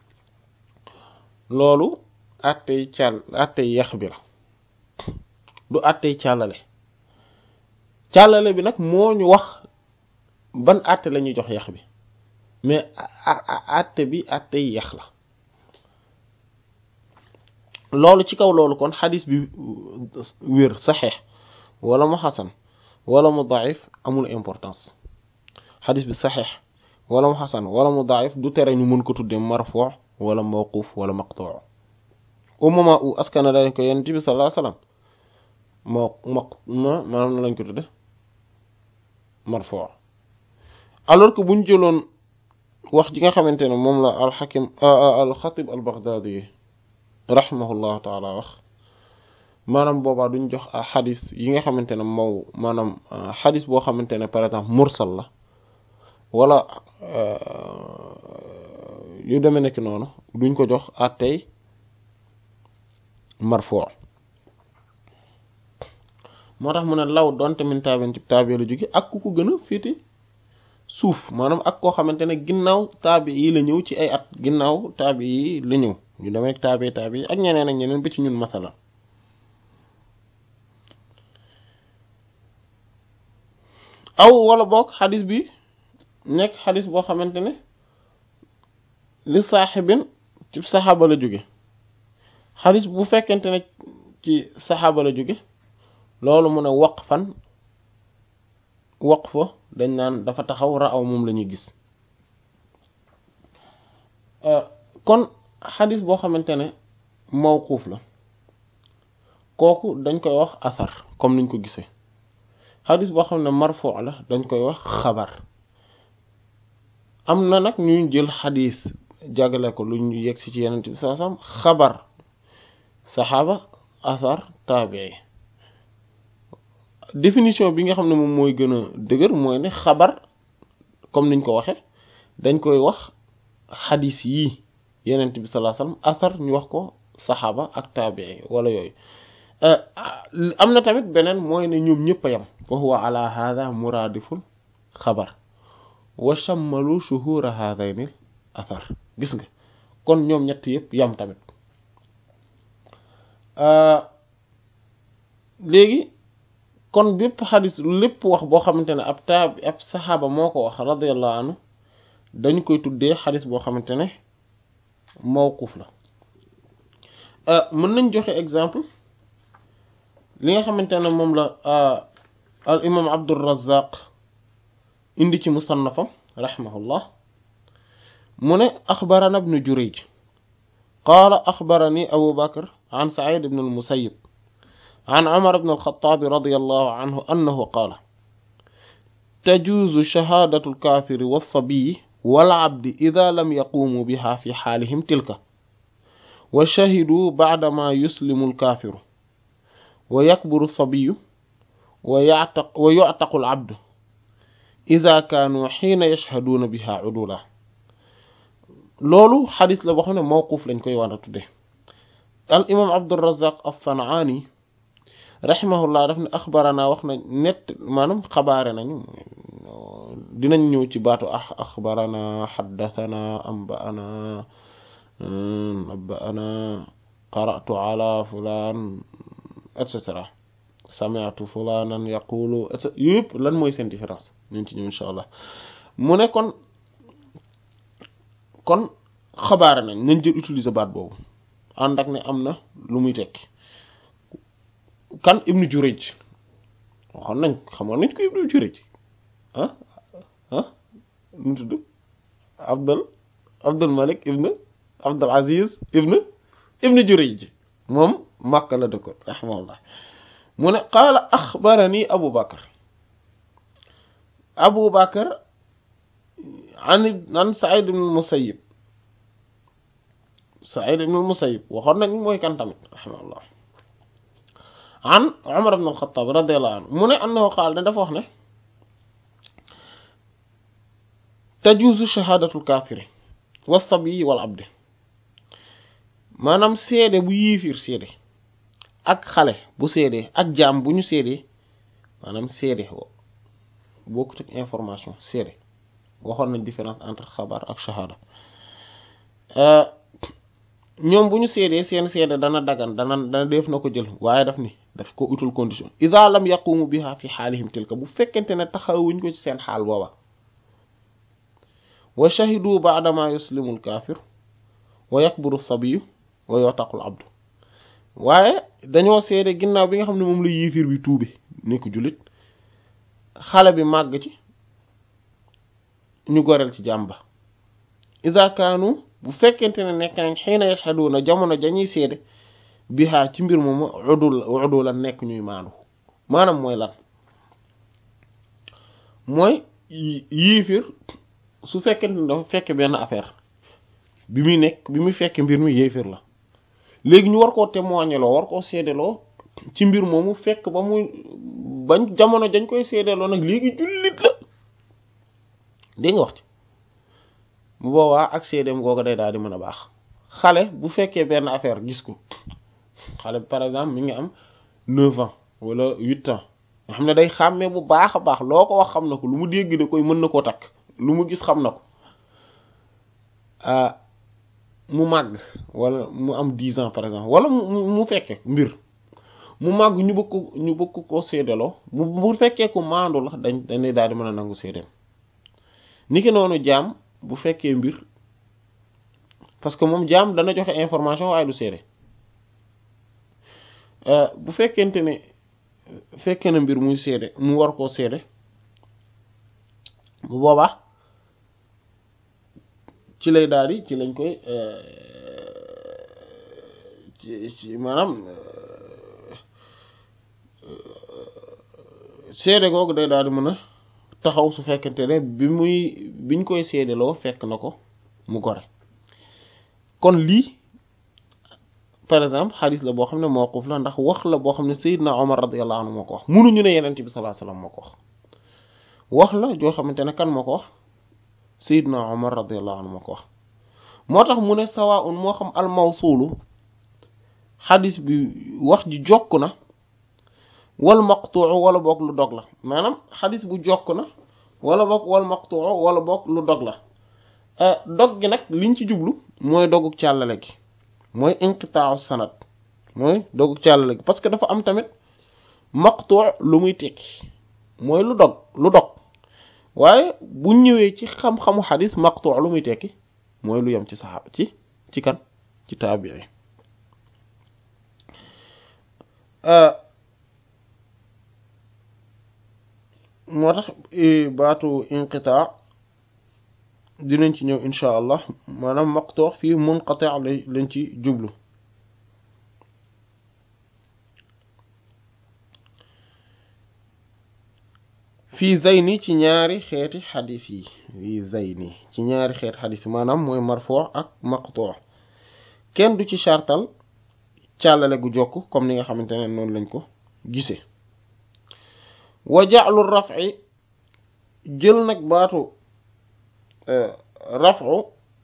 loolu àttey càll àttey yax bi la du àttey càllale càllale bi nag moo ñu wax ban àtte la ñuy jox yax bi mais àtte bi àttey yax la loolu ci kaw loolu kon xadis bi wér saxeex wala mu xasan wala mu daif amul importance xadis bi saxeex wala mu xasan wala mu daif du tere ñu mën ko tuddee marfu wala mawquf wala maqtu au moment où askana dañ ko yonent bi sallallahu alayhi wasallam moo maq ma maanaam na lañ ko tudde marfu alors que buñ jëloon wax ji nga xamante ne moom la alxakim alxatib albaghdadi rahimahullahu taala wax maanaam boobaa duñ jox xadis yi nga xamante ne mow maanaam xadis boo xamante ne par exemple mursal la wala yu demee nekk noonu duñ ko jox àttey marfu moo tax mu ne law doonte min taabin ci taabi la jóge ak ku ko gën a féete suuf maanaam ak koo xamante ne ginnaaw taabi yi la ñëw ci ay at ginnaaw taabi yi la ñëw ñu demee nekk taabi taabi yi ak ñeneen ak ñeneen ba ci ñun masala aw wala boog xadis bi nekk xadis boo xamante ne li saaxibin ci saxaaba la jóge xadis bu fekkente ne ci saxaaba la jóge loolu mu ne waqfan waqfa dañ naan dafa taxaw raaw moom la ñuy gis kon xadis boo xamante ne mawquuf la kooku dañ koy wax asar comme niñ ko gisee xadis boo xam ne marfu la dañ koy wax xabar am na nag ñuy jël xadis jàggale ko lu ñu yegg si ci yenent bi saa sam xabar saxaaba asar taabii définition bi nga xam ne moom mooy gën a dëgër mooy ne xabar comme niñ ko waxe dañ koy wax xadis yii yenent bi sallallahu alayhi wasallam asar ñu wax ko saxaaba ak taabii wala yooyu am na tamit beneen mooy ne ñoom ñëpp a yam fa huwa ala hada muradiful xabar wa shammalu shuhura hadaynil athar gis nga kon ñoom ñett yëpp yam tamit léegi kon bépp xadis lépp wax boo xamante ne ab taab ab saxaaba moo ko wax radiyallahu anhu dañu koy tuddee xadis boo xamante ne mawquf la mën nañ joxe exemple li nga xamante ne moom la al imam Abdur Razzaq indi ci musannafam rahimahullah mu ne axbarana ibnu Jurayj qaala axbarani Abu Bakr an Saïd ibn al-Musayyib an Umar ibn al-Khattab radiyallahu anhu annahu qaala tajuuzu shahaadatu al-kaafiri was-sabiyyi wal-abdi idhaa lam yaquumuu bihaa fi xaalihim tilka wa shahiduu ba'damaa yuslimu al-kaafiru wa yakburu as-sabiyyu wa ya'taq wa yu'taqu al-'abdu idhaa kaanuu hiina yashhaduuna bihaa 'uduulan loolu xadis la boo xam ne mawquuf lañ koy war a tudde al imam abdurazaq as-sanaani rahimahullah daf ne axbarana wax na nett maanaam xabaare nañu dinañ ñëw ci baatu ah axbarana xaddathana ambaana nabbaana qara'tu ala fulaan et cetera sami'tu fulaanan yaqulu et cetera yëpp lan mooy seen différence ñu ci ñëw insha allah mu ne kon kon xabaare nañ nañ jël utiliser baat boobu ànd ak ne am na lu muy tekki kan ibnu Jurayj waxoon nañ xamoon nañ ko ibnu Jurayj ah ah nu mu tudd Abdul Abdul Malik ibnu Abdul Aziz ibnu ibnu Jurayj moom Makka la dëkkoon rahimahullah mu ne qaala axbarani Abu Bakr Abu Bakr an an Saïd ibn Musayyib Saïd ibn Musayyib waxoon nañ mooy kan tamit rahimahullah an Umar ibn al-Khattab radiyallahu anhu mu ne annahu qaal ne dafa wax ne tajuuzu shahaadatul kaafiri was-sabiyyi wal abdi maanaam seede bu yiifiir seede ak xale bu seede ak jaam bu ñu seede maanaam seede bokkut ak information seede waxoon nañ différence entre xabar ak shahada ñoom bu ñu seedee seen seede dana dagan dana dana def na ko jël waaye daf ni daf ko utul condition ida lam yaqumu biha fi xaalihim tilka bu fekkente ne taxawuñ ko ci seen xaal booba wa shahidu baadama yuslimu alkaafir wa yakburu sabiyu wa yotaqul abdu waaye dañoo seede ginnaaw bi nga xam ne moom la yiifir bi tuube nekk jullit xale bi màgg ci ñu goreel ci jàmba ida kaanu bu fekkente ne nekk nañ xiina yashhaduna jamono jañuy seede bihaa ci mbir moomu udul udul la nekk ñuy maandu maanaam mooy lan mooy yiifir su fekkee ne dafa fekk benn affaire bi muy nekk bi muy fekk mbir mi yéefir la léegi ñu war koo témoigner loo war koo seedeloo ci mbir moomu fekk ba muy bañ jamono dañ koy seedeloo nag léegi jullit la dégg nga wax ci bu boobaa ak seedeem googu day daal di mën a baax xale bu fekkee benn affaire gis ko xale par exemple mi ngi am neuf ans wala huit ans nga xam ne day xàmmee bu baax a baax loo ko wax xam na ko lu mu dégg da koy mën na koo takk lu mu gis xam na ko mu màgg wala mu am dix ans par exemple wala mu mu fekke mbir mu màgg ñu bëgg ko ñu bëgg ko séedaloo bu bu fekkee ko maandu la dañ dañ daal di mën a nangu séedeem niki noonu jaam bu fekkee mbir parce que moom jaam dana joxe information waaye du séede bu fekkente ne fekkee na mbir muy séede mu war koo séede bu boobaa ci lay daal di ci lañ koy ci maanaam seede googu day daal di mën a taxaw su fekkente ne bi muy biñ koy seedeloo fekk na ko mu gore kon lii par exemple xadis la boo xam ne mawquf la ndax wax la boo xam ne Seydina Omar radiyallahu anhu moo ko wax munuñu ne Yonent bi sallallahu alayhi wasallam moo ko wax wax la joo xamante ne kan moo ko wax Seydina Omar radiyallahu anhu moo ko wax moo tax mu ne sawaa'un moo xam al mawsuulu xadis bi wax ji jokk na wal maqtu'u wala boog lu dog la maanaam xadis bu jokk na wala boog wal maqtu'u wala boog lu dog la dog gi nag liñ ci jublu mooy doguk càllale gi mooy inqita'u sanad mooy doguk càllale gi parce que dafa am tamit maqtu' lu muy tekki mooy lu dog lu dog waaye bu ñëwee ci xam-xamu xadis maqtu' lu muy tekki mooy lu yem ci saxaaba ci ci kan ci taabii moo tax baatu inqita dinañ ci ñëw insha allah maanaam maqtu' fii munqati' lañ ci jublu fii zayni ci ñaari xeeti xadis yi fii zayni ci ñaari xeeti xadis yi maanaam mooy marfu' ak maqtu' kenn du ci chartal càllale gu jokk comme ni nga xamante ne noonu lañ ko gisee wa ja'lu raf'i jël nag baatu raf'u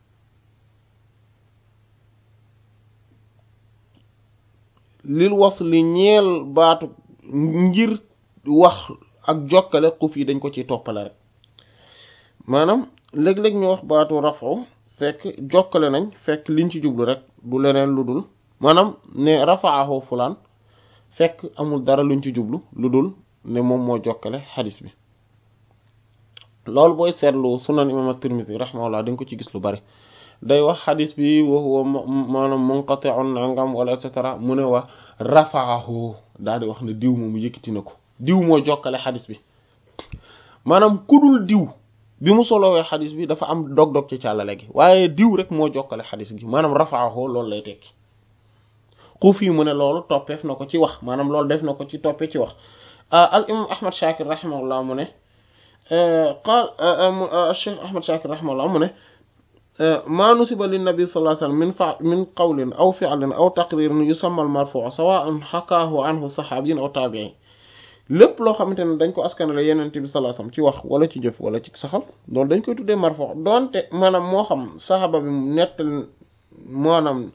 lil wasli ñeel baatu ngir wax ak jokkale xuf yi dañ ko ci toppale rek maanaam léeg-léeg ñu wax baatu raf'u fekk jokkale nañ fekk liñ ci jublu rek du leneen lu dul maanaam ne rafa'ahu fulaan fekk amul dara luñ ci jublu lu dul ne moom moo jokkale xadis bi loolu booy seetlu sunan imam at-Tirmidhi rahimahullah dañ ko ci gis lu bari day wax xadis bi wa huwa maanaam munqati'un nangam wala et cetera mu ne wax rafa'ahu daal di wax ne diw moom yëkkati na ko diw moo jokkale xadis bi maanaam kudul diw bi mu solowee xadis bi dafa am dog-dog ci càllale gi waaye diw rek moo jokkale xadis gi maanaam rafa'ahu loolu lay tekki xuuf yi mu ne loolu toppeef na ko ci wax maanaam loolu def na ko ci toppe ci wax al imam ahmad shakir rahimahullah mu ne qaal cheikh ahmad shakir rahimahullah mu ne maa nusiba linnabi sallallahu alayhi wasallam min fa min qawlin aw fi'lin aw taqririn yusamma al marfu' sawa'an hakaahu anhu sahabiyin aw tabi'in lépp loo xamante ne dañ ko askanale yenente bi sallallahu alayhi wasallam ci wax wala ci jëf wala ci saxal loolu dañ koy tuddee marfu' doonte maanaam moo xam saxaaba bi nettal maanaam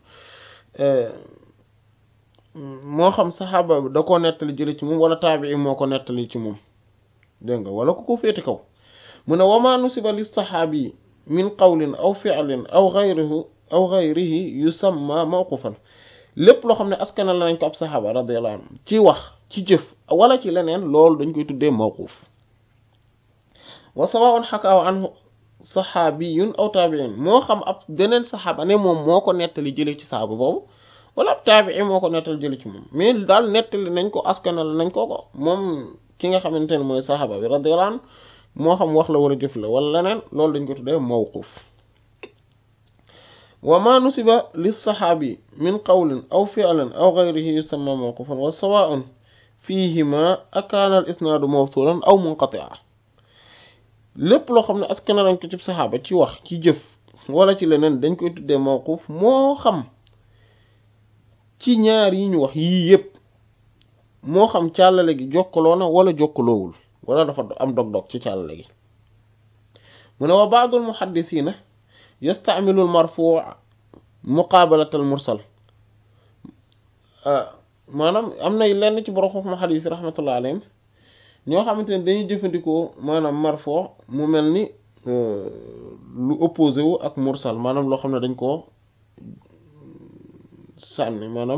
moo xam saxaaba da koo nettali jële ci moom wala taabii moo ko nettali ci moom dégg nga wala ku ko féete kaw mu ne wama nusiba li saxaabi min qawlin aw fi'lin aw ghayrihi aw ghayrihi yusamma mawqufan lépp loo xam ne askana la nañ ko ab saxaaba radiyallahu anhu ci wax ci jëf wala ci leneen loolu dañ koy tuddee mawquf wa sawa'un hakaahu anhu saxaabiyun aw taabi'in moo xam ab beneen saxaaba ne moom moo ko nettali jële ci saxaaba boobu wala ab taabii moo ko nettali jële ci moom mais daal nettali nañ ko askanal nañ ko ko moom ki nga xamante ne mooy saxaaba bi radiyallahu anhu moo xam wax la wala jëf la wala leneen loolu dañ ko tuddee mawquf wa ma nusiba lissaxaabi min qawlin aw fi'lin aw gayrihi yusamma mawqufan wa sawaa'un fiihima akaana al isnaadu mawsuulan aw munqati'a lépp loo xam ne askan nañ ko ci saxaaba ci wax ci jëf wala ci leneen dañ koy tuddee mawquf moo xam ci ñaar yi ñu wax yii yépp moo xam càllale gi jokkaloo na wala jokkaloowul wala dafa am dog-dog ci càllale gi mu ne wa baadul muhaddisiina yastaamilu al marfuu muqaabalata al mursal maanaam am na lenn ci borom xam xadiis yi rahmatullah alayhim ñoo xamante ne dañuy jëfandikoo maanaam marfuu mu mel ni lu opposé wu ak mursal maanaam loo xam ne dañ koo sànni maanaam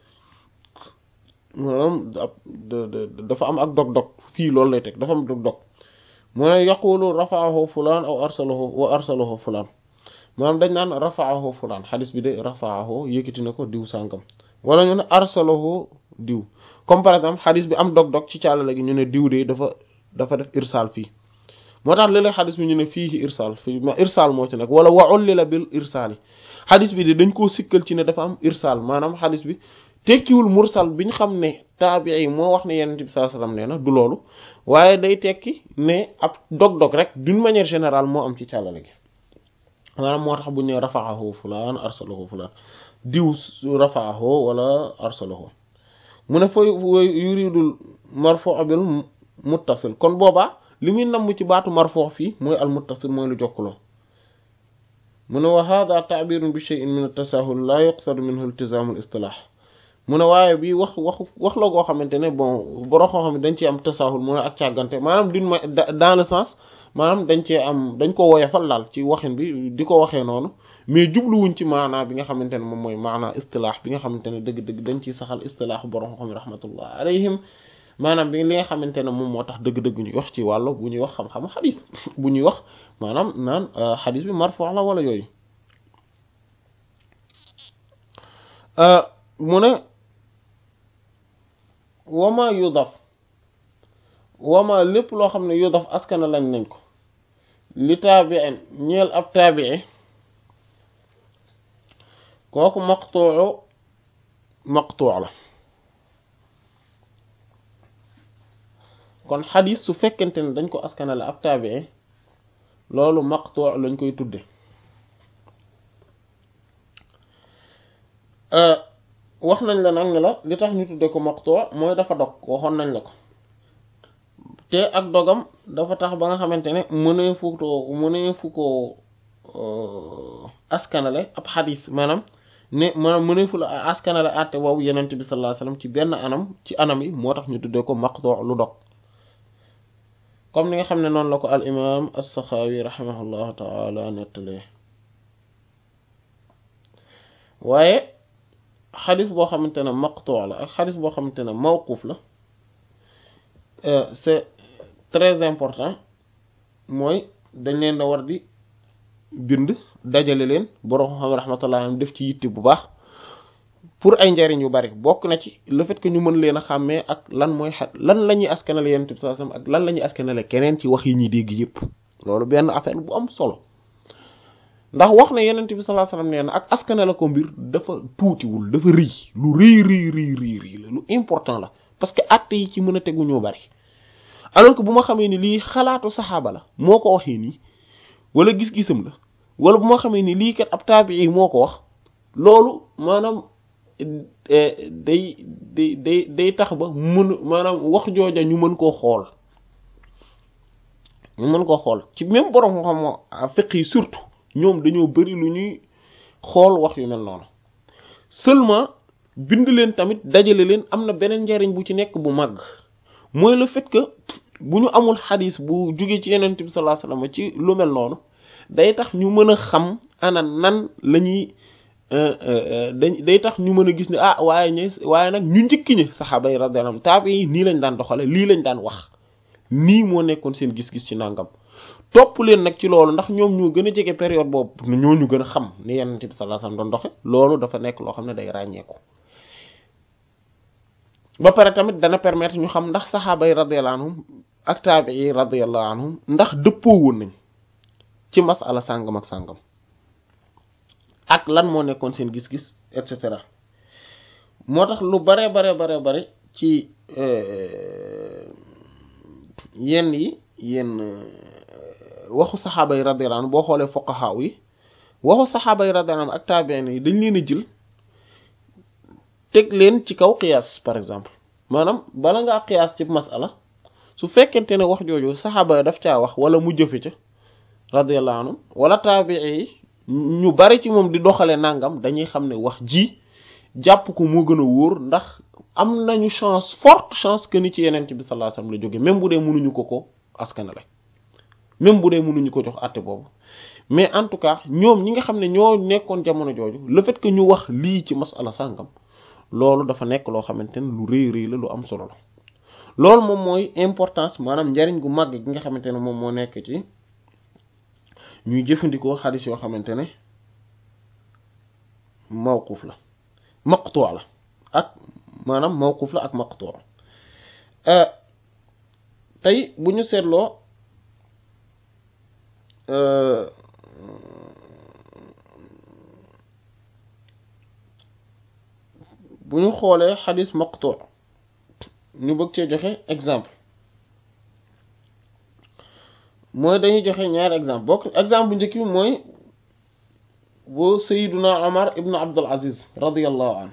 maanaam dafa am ak dog-dog fii loolu lay teg dafa am dog-dog mu ne yaqulu rafaahu fulaan aw arsalahu wa arsalahu fulaan maanaam dañ naan rafaahu fulaan xadis bi de rafaahu yëkkati na ko diw sàngam wala ñu ne arsalahu diw comme par exemple xadis bi am dog-dog ci càllale gi ñu ne diw de dafa dafa def irsaal fii moo tax léeg-léeg xadis bi ñu ne fii irsaal fii ma irsaal moo ci nekk wala wa ullila bil irsaal yi xadis bi de dañ koo sikkal ci ne dafa am irsaal maanaam xadis bi tekkiwul mursal bi ñu xam ne taabii moo wax ne yonent bi sallallahu alayhi wasallam nee na du loolu waaye day tekki ne ab dog-dog rek d'une manière générale moo am ci càllale gi maanaam moo tax bu ñu ne rafaahu fulaan arsalahu fulaan diw rafaahu wala arsalahu mu ne fa yuridul marfu bil muttasil kon boobaa li muy namm ci baatu marfu fii mooy al muttasil mooy lu jokkaloo mu ne wa hada ta'birun bi shay'in min at-tasahul la yuqsadu minhu iltizam al-istilah mu ne waaye bi wax wax wax la goo xamante ne bon borom xam xam ne dañ ci am tasahul mu ne ak càggante maanaam d'une dans le sens maanaam dañ cee am dañ ko woyofal daal ci waxin bi di ko waxee noonu mais jubluwuñ ci maanaa bi nga xamante ne moom mooy maanaa istilaax bi nga xamante ne dëgg-dëgg dañ ciy saxal istilaax borom xam rahmatullah alayhim maanaam bi li nga xamante ne moom moo tax dëgg-dëgg ñuy wax ci wàllu bu ñuy wax xam-xamu xadis bu ñuy wax maanaam naan xadis bi marfu la wala yooyu mu ne wama yudaf wama lépp loo xam ne yudaf askana lañ nañ ko li taabiin ñeel ab taabii kooku maqtuu maqtuu la kon xadis su fekkente ne dañ ko askanale ab taabii loolu maqtuu lañ koy tudde wax nañ la nag ne la li tax ñu tudde ko maqtuu mooy dafa dog waxoon nañ la ko te ak dogam dafa tax ba nga xamante ne mënee fu ko mënee fu ko askanale ab xadis maanaam ne maanaam mënee fu la askanale àtte boobu yenent bi sallallahu alayhi wasallam ci benn anam ci anam yi moo tax ñu tuddee ko maqtuu lu dog comme ni nga xam ne noonu la ko al imam as-Saxaawi rahimahullahu taala nettalee waaye xadis boo xamante ne maqtuu la ak xadis boo xamante ne mawquuf la c'est très important mooy dañ leen da war di bind dajale leen borom xam rahmatullah def ci yitte bu baax pour ay njariñ yu bari bokk na ci le fait que ñu mën leen a xàmmee ak lan mooy xa lan la ñuy askanale yonent bi sallallahu alayhi wasallam ak lan la ñuy askanale keneen ci wax yi ñuy dégg yépp loolu benn affaire bu am solo ndax wax ne yonent bi sallallahu alayhi wasallam nee na ak askanale ko mbir dafa tuutiwul dafa rëy lu rëy rëy rëy rëy rëy la lu important la parce que àtte yi ci mën a tegu ñoo bari alors que bu ma xamee ni lii xalaatu saxaaba la moo ko waxee nii wala gis-gisam la wala bu ma xamee ni lii kat ab taabii moo ko wax loolu maanaam day day day day tax ba mën maanaam wax jooja ñu mën koo xool ñu mën koo xool ci même borom xam fiq yi surtout ñoom dañoo bari lu ñuy xool wax yu mel noonu seulement bind leen tamit dajale leen am na beneen njariñ bu ci nekk bu màgg mooy le fait que bu ñu amul xadis bu jóge ci yenent bi sallallahu alayhi wasallam ci lu mel noonu day tax ñu mën a xam ana nan la ñuy dañ day tax ñu mën a gis ne ah waaye ñe waaye nag ñu njëkki ñi saxaaba yi radiyallahu anhum taabi yi nii lañ daan doxale lii lañ daan wax nii moo nekkoon seen gis-gis ci nangam topp leen nag ci loolu ndax ñoom ñoo gën a jege période boobu ñoo ñu gën a xam ni yenent bi sallallahu alayhi wasallam doon doxe loolu dafa nekk loo xam ne day ràññeeku ba pare tamit dana permettre ñu xam ndax saxaaba yi radiyallahu anhum ak taabi yi radiyallahu anhum ndax dëppoo woon nañ ci masala sàngam ak sàngam ak lan moo nekkoon seen gis-gis et cetera moo tax lu bare bare bare bare ci yenn yi yenn waxu saxaaba yi radiyallahu anhu boo xoolee fuqaha yi waxu saxaaba yi radiyallahu anhu ak taabiin yi dañ leen a jël teg leen ci kaw qiyaas par exemple maanaam bala ngaa qiyaas ci masala su fekkente ne wax jooju saxaaba yi daf caa wax wala mu jëfe ca radiyallahu anhu wala taabii yi ñu bari ci moom di doxale nangam dañuy xam ne wax ji jàpp ko moo gën a wóor ndax am nañu chance forte chance que ni ci yeneen bi sallallahu alayhi wasallam la jóge même bu dee mënuñu ko ko askanale même bu dee mënuñu ko jox àtte boobu mais en tout cas ñoom ñi nga xam ne ñoo nekkoon jamono jooju le fait que ñu wax lii ci masala sàngam loolu dafa nekk loo xamante ne lu rëy rëy la lu am solo la loolu moom mooy importance maanaam njariñ gu màgg gi nga xamante ne moom moo nekk ci ñuy jëfandikoo xadis yoo xamante ne mawquf la maqtu la ak maanaam mawquf la ak maqtu tey bu ñu seetloo bu ñu xoolee xadis maqtu ñu bëgg cee joxe exemple mooy dañuy joxe ñaari exemple bokk exemple bu njëkk bi mooy bu sayiduna omar ibnu abdul aziz radiallahu anhu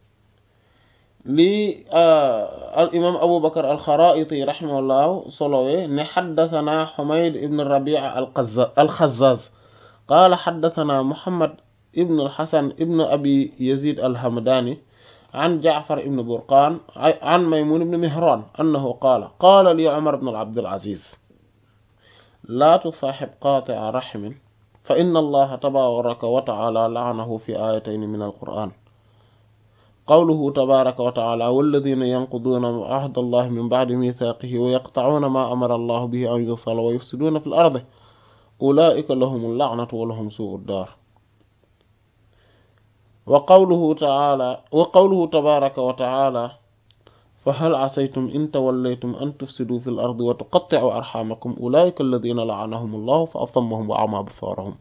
lii al imam abu bakar al xaraiti rahimahullahu solowee ne xaddathana xumayd ibn rabia al xazaz qaala xaddathana muhammad ibn al xasan ibn abi yazid al hamdani عن جعفر بن برقان عن ميمون بن مهران أنه قال قال لي عمر بن عبد العزيز لا تصاحب قاطع رحم فإن الله تبارك وتعالى لعنه في آيتين من القرآن قوله تبارك وتعالى والذين ينقضون عهد الله من بعد ميثاقه ويقطعون ما أمر الله به أن يوصل ويفسدون في الأرض أولئك لهم اللعنة ولهم سوء الدار وقوله تعالى وقوله تبارك وتعالى فهل عسيتم إن توليتم أن تفسدوا في الأرض وتقطعوا أرحامكم أولئك الذين لعنهم الله فأصمهم وأعمى بصارهم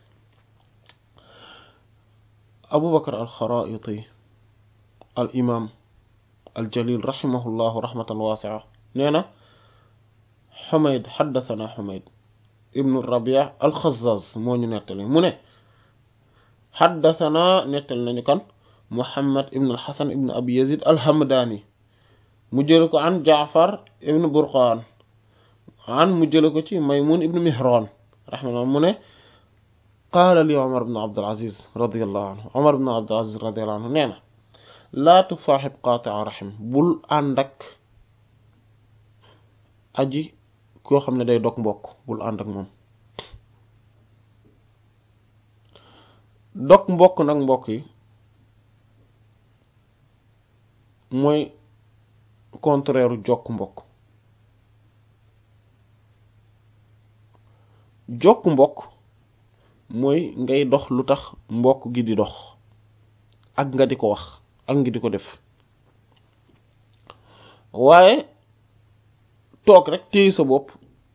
أبو بكر الخرائطي الإمام الجليل رحمه الله رحمة واسعة نينا حميد حدثنا حميد ابن الربيع الخزاز موني نتلي منه حدثنا نتل nañu kan محمد ابن الحسن ابن أبي يزيد الهمداني مجلك عن جعفر ابن برقان عن مجلك ميمون ابن مهران رحمه الله منه قال لي عمر بن عبد العزيز رضي الله عنه عمر بن عبد العزيز رضي الله عنه نينا لا تصاحب قاطع رحم بul àndak aji koo xam ne day dog mbokk bul ànd ak moom dog mbokk nag mbokk yi mooy contraire jokk mbokk jokk mbokk mooy ngay dox lu tax mbokk gi di dox ak nga di ko wax ak nga di ko def waaye toog rek téye sa bopp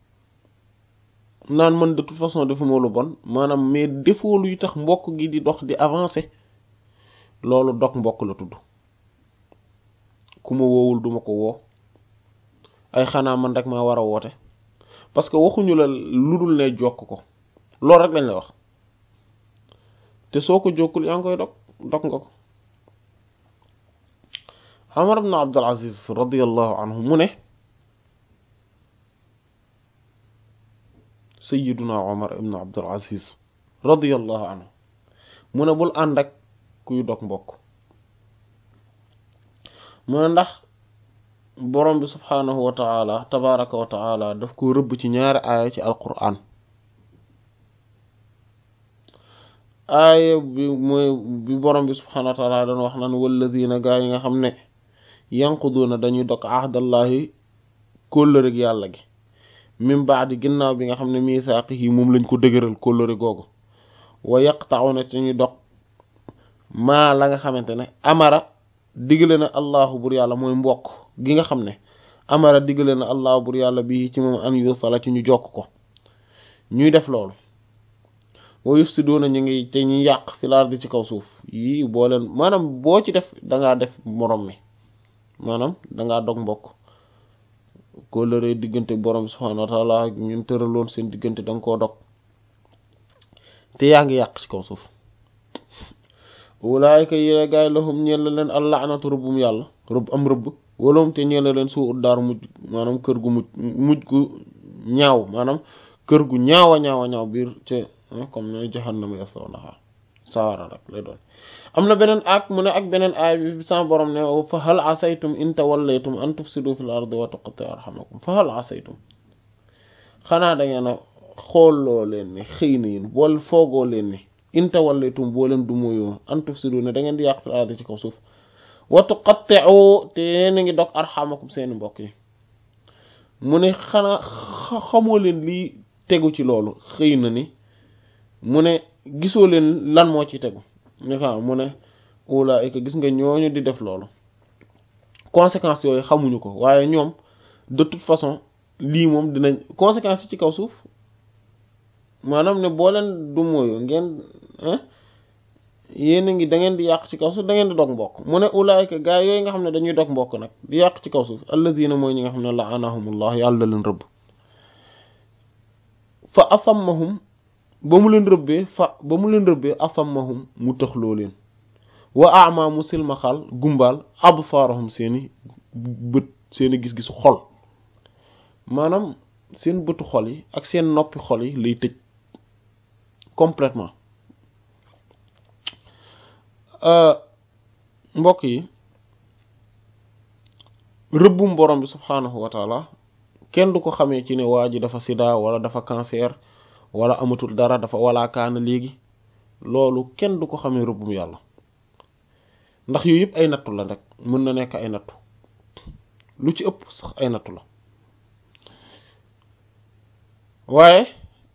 naan man de toute façon defuma lu bon maanaam mais defoo luy tax mbokk gi di dox di avancer loolu dog mbokk la tudd ku ma woowul duma ko woo ay xanaa man rek maa war a woote parce que waxuñu la lu dul ne jokk ko loolu rek lañ la wax te soo ko jokkul yaa ngi koy dog dog nga ko Umar ibn Abdul Aziz radiyallahu anhu mu ne sayyiduna Umar ibn Abdul Aziz radiyallahu anhu mu ne bul ànd ak kuy dog mbokk mu ne ndax borom bi subhaanahu wa ta'ala tabaraka wa ta'ala daf ko rëbb ci ñaari aaya ci alquran aaya bi mooy bi borom bi subhaanahu wa ta'ala dañ wax naan walladina gaa yi nga xam ne yanquduuna dañuy dog ahdallahi kóllëreg yàlla gi min baadi ginnaaw bi nga xam ne misaaqihi moom lañ ko dëgëral kóllëre googu wa yaqta'una te ñuy dog maa la nga xamante ne amara diggale na allahu bur yàlla mooy mbokk gi nga xam ne amara diggale na allahu bur yàlla bi ci moom an yusala ci ñu jokk ko ñuy def loolu wa yufsiduuna ñu ngi te ñu yàq fil ardi ci kaw suuf yii boo leen maanaam boo ci def dangaa def morom mi maanaam dangaa dog mbokk kóllëre diggante borom subhaanahu wa taala ñun tëraloon seen diggante da nga koo dog te yaa ngi yàq ci kaw suuf ulaayika yile gaay lahum ñeel la leen allaanatu rëbbum yàlla rëbb am rëbb walahum te ñeel la leen suu ut daar mujj maanaam kër gu mujj mujj gu ñaaw maanaam kër gu ñaawa ñaawa ñaaw biir ci comme ne jahannama yaslawnaha sawara rek lay doon am na beneen ak mu ne ak beneen aay bi sama borom ne fa hal asaytum in tawallaytum an tufsidu fil ardi wa tuqatti'u arhamakum fa hal asaytum xanaa da ngeen a xoolloo leen ni xëy na yéen bool foogoo leen ni in tawallaytum boo leen du moyoo an tufsidu ne da ngeen di yàq fil ardi ci kaw suuf wa tuqatti'u te yéen a ngi dog arhamakum seeni mbokk yi mu ne xanaa xamoo leen lii tegu ci loolu xëy na ni mu ne gisoo leen lan moo ci tegu ne fa mu ne ulaayika gis nga ñooñu di def loolu conséquences yooyu xamuñu ko waaye ñoom de toute façon lii moom dinañ conséquences yi ci kaw suuf maanaam ne boo leen du mooyu ngeen yéen a ngi da ngeen di yàq ci kaw suuf da ngeen di dog mbokk mu ne ulaayika gaa yooyu nga xam ne dañuy dog mbokk nag di yàq ci kaw suuf alladina mooy ñi nga xam ne la'anahumullah yàlla leen rëbb fa asammahum ba mu leen rëbbee fa ba mu leen rëbbee asammahum mu tëxloo leen wa ama mu silmaxal gumbaal absaarahum seeni bët seeni gis-gisu xol maanaam seen bëtu xol yi ak seen noppi xol yi lay tëj complètement mbokk yi rëbbum borom bi subhaanahu wa taala kenn du ko xamee ci ne waa ji dafa sida wala dafa cancer wala amatul dara dafa wala kaana léegi loolu kenn du ko xamee rëbbum yàlla ndax yooyu yëpp ay nattu la rek mën na nekk ay nattu lu ci ëpp sax ay nattu la waaye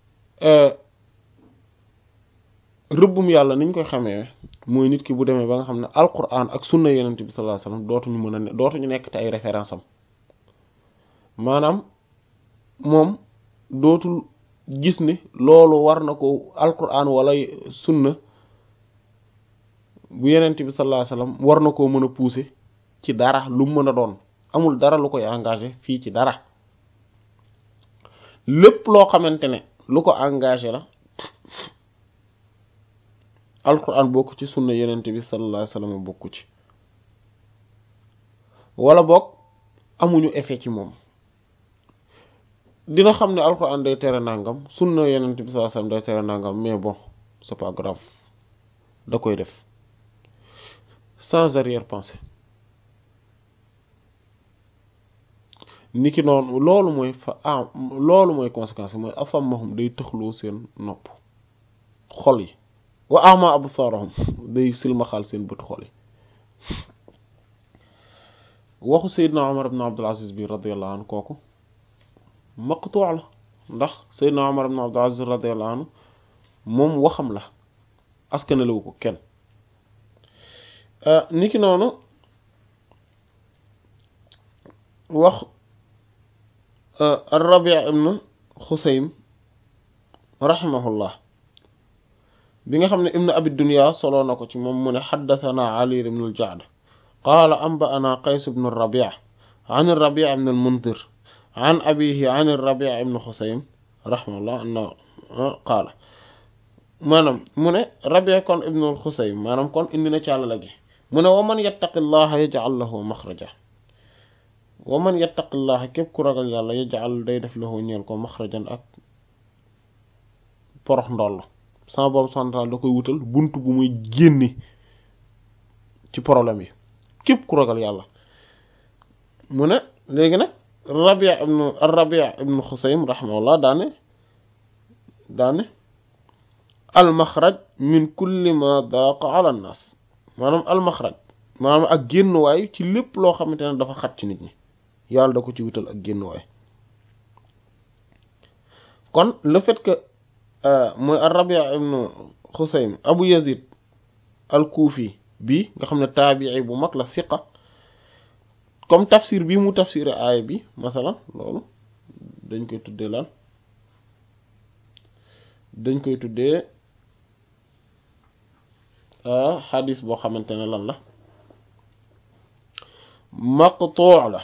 rëbbum yàlla niñ koy xamee mooy nit ki bu demee ba nga xam ne alquran ak sunna yenent bi sallallahu alayhi wasallam dootuñu mën a ne dootuñu nekk te ay référence am maanaam moom dootul gis ni loolu war na ko alquran wala sunna bu yenent bi sallallahu alayhi wasallam war na koo mën a pousser ci dara lu mën a doon amul dara lu koy engagé fii ci dara lépp loo xamante ne lu ko engagé la alquran bokk ci sunna yenent bi sallallahu alayhi wasallam bokku ci wala boog amuñu effet ci moom dina xam ne alquran day tere nangam sunna yenent bi sallallahu alayhi wasallam day tere nangam mais bon c'est pas grave da koy def sans arrière-pensée niki noonu loolu mooy fa ah loolu mooy conséquence mooy afammahum day tëxloo seen nopp xol yi wa ama absaarahum day silmaxaal seen bët xol yi waxu Seydina Omar ibn Abdul Aziz bi radiyallahu anhu kooku maqtuu la ndax Seydina Omar ibn Abdul Aziz radiyallahu anhu moom waxam la askanalewu ko kenn niki noonu wax ar-Rabi' ibn Xusaym rahimahullah bi nga xam ne ibn Abi Dunya soloo na ko ci moom mu ne xaddathana Ali ibn al-Ja'd qaala anba'ana Qays ibn ar-Rabi' an ar-Rabi' ibn al-Mundhir an abihi an ar-Rabi' ibn Xusaym rahimahullah anna qaala maanaam mu ne Rabi' kon ibn al-Xusaym maanaam kon indi na càllala gi mu ne wa man yattaqillaha yaj'al lahu makhraja wa man yattaqillaha képp ku ragal yàlla yaj'al day def lahu ñeel ko makhrajan ak porox ndoll sama borom central da koy wutal bunt bu muy génne ci problème yi képp ku ragal yàlla mu ne léegi nag Rabi' ibn ar-Rabi' ibn Xusaym rahimahullah daane daane al makhraj min kulli ma daqa ala an-nas maanaam almaxraj maanaam ak génnuwaay ci lépp loo xamante ne dafa xat ci nit ñi yàlla da ko ci wutal ak génnuwaay kon le fait que mooy ar-Rabi' ibn Xusaym Abu Yazid al-Kufi bi nga xam ne taabii bu mag la siqa comme tafsir bi mu tafsir aaya bi masalan loolu dañ koy tuddee lan dañ koy tuddee xadis boo xamante ne lan la maqtuu la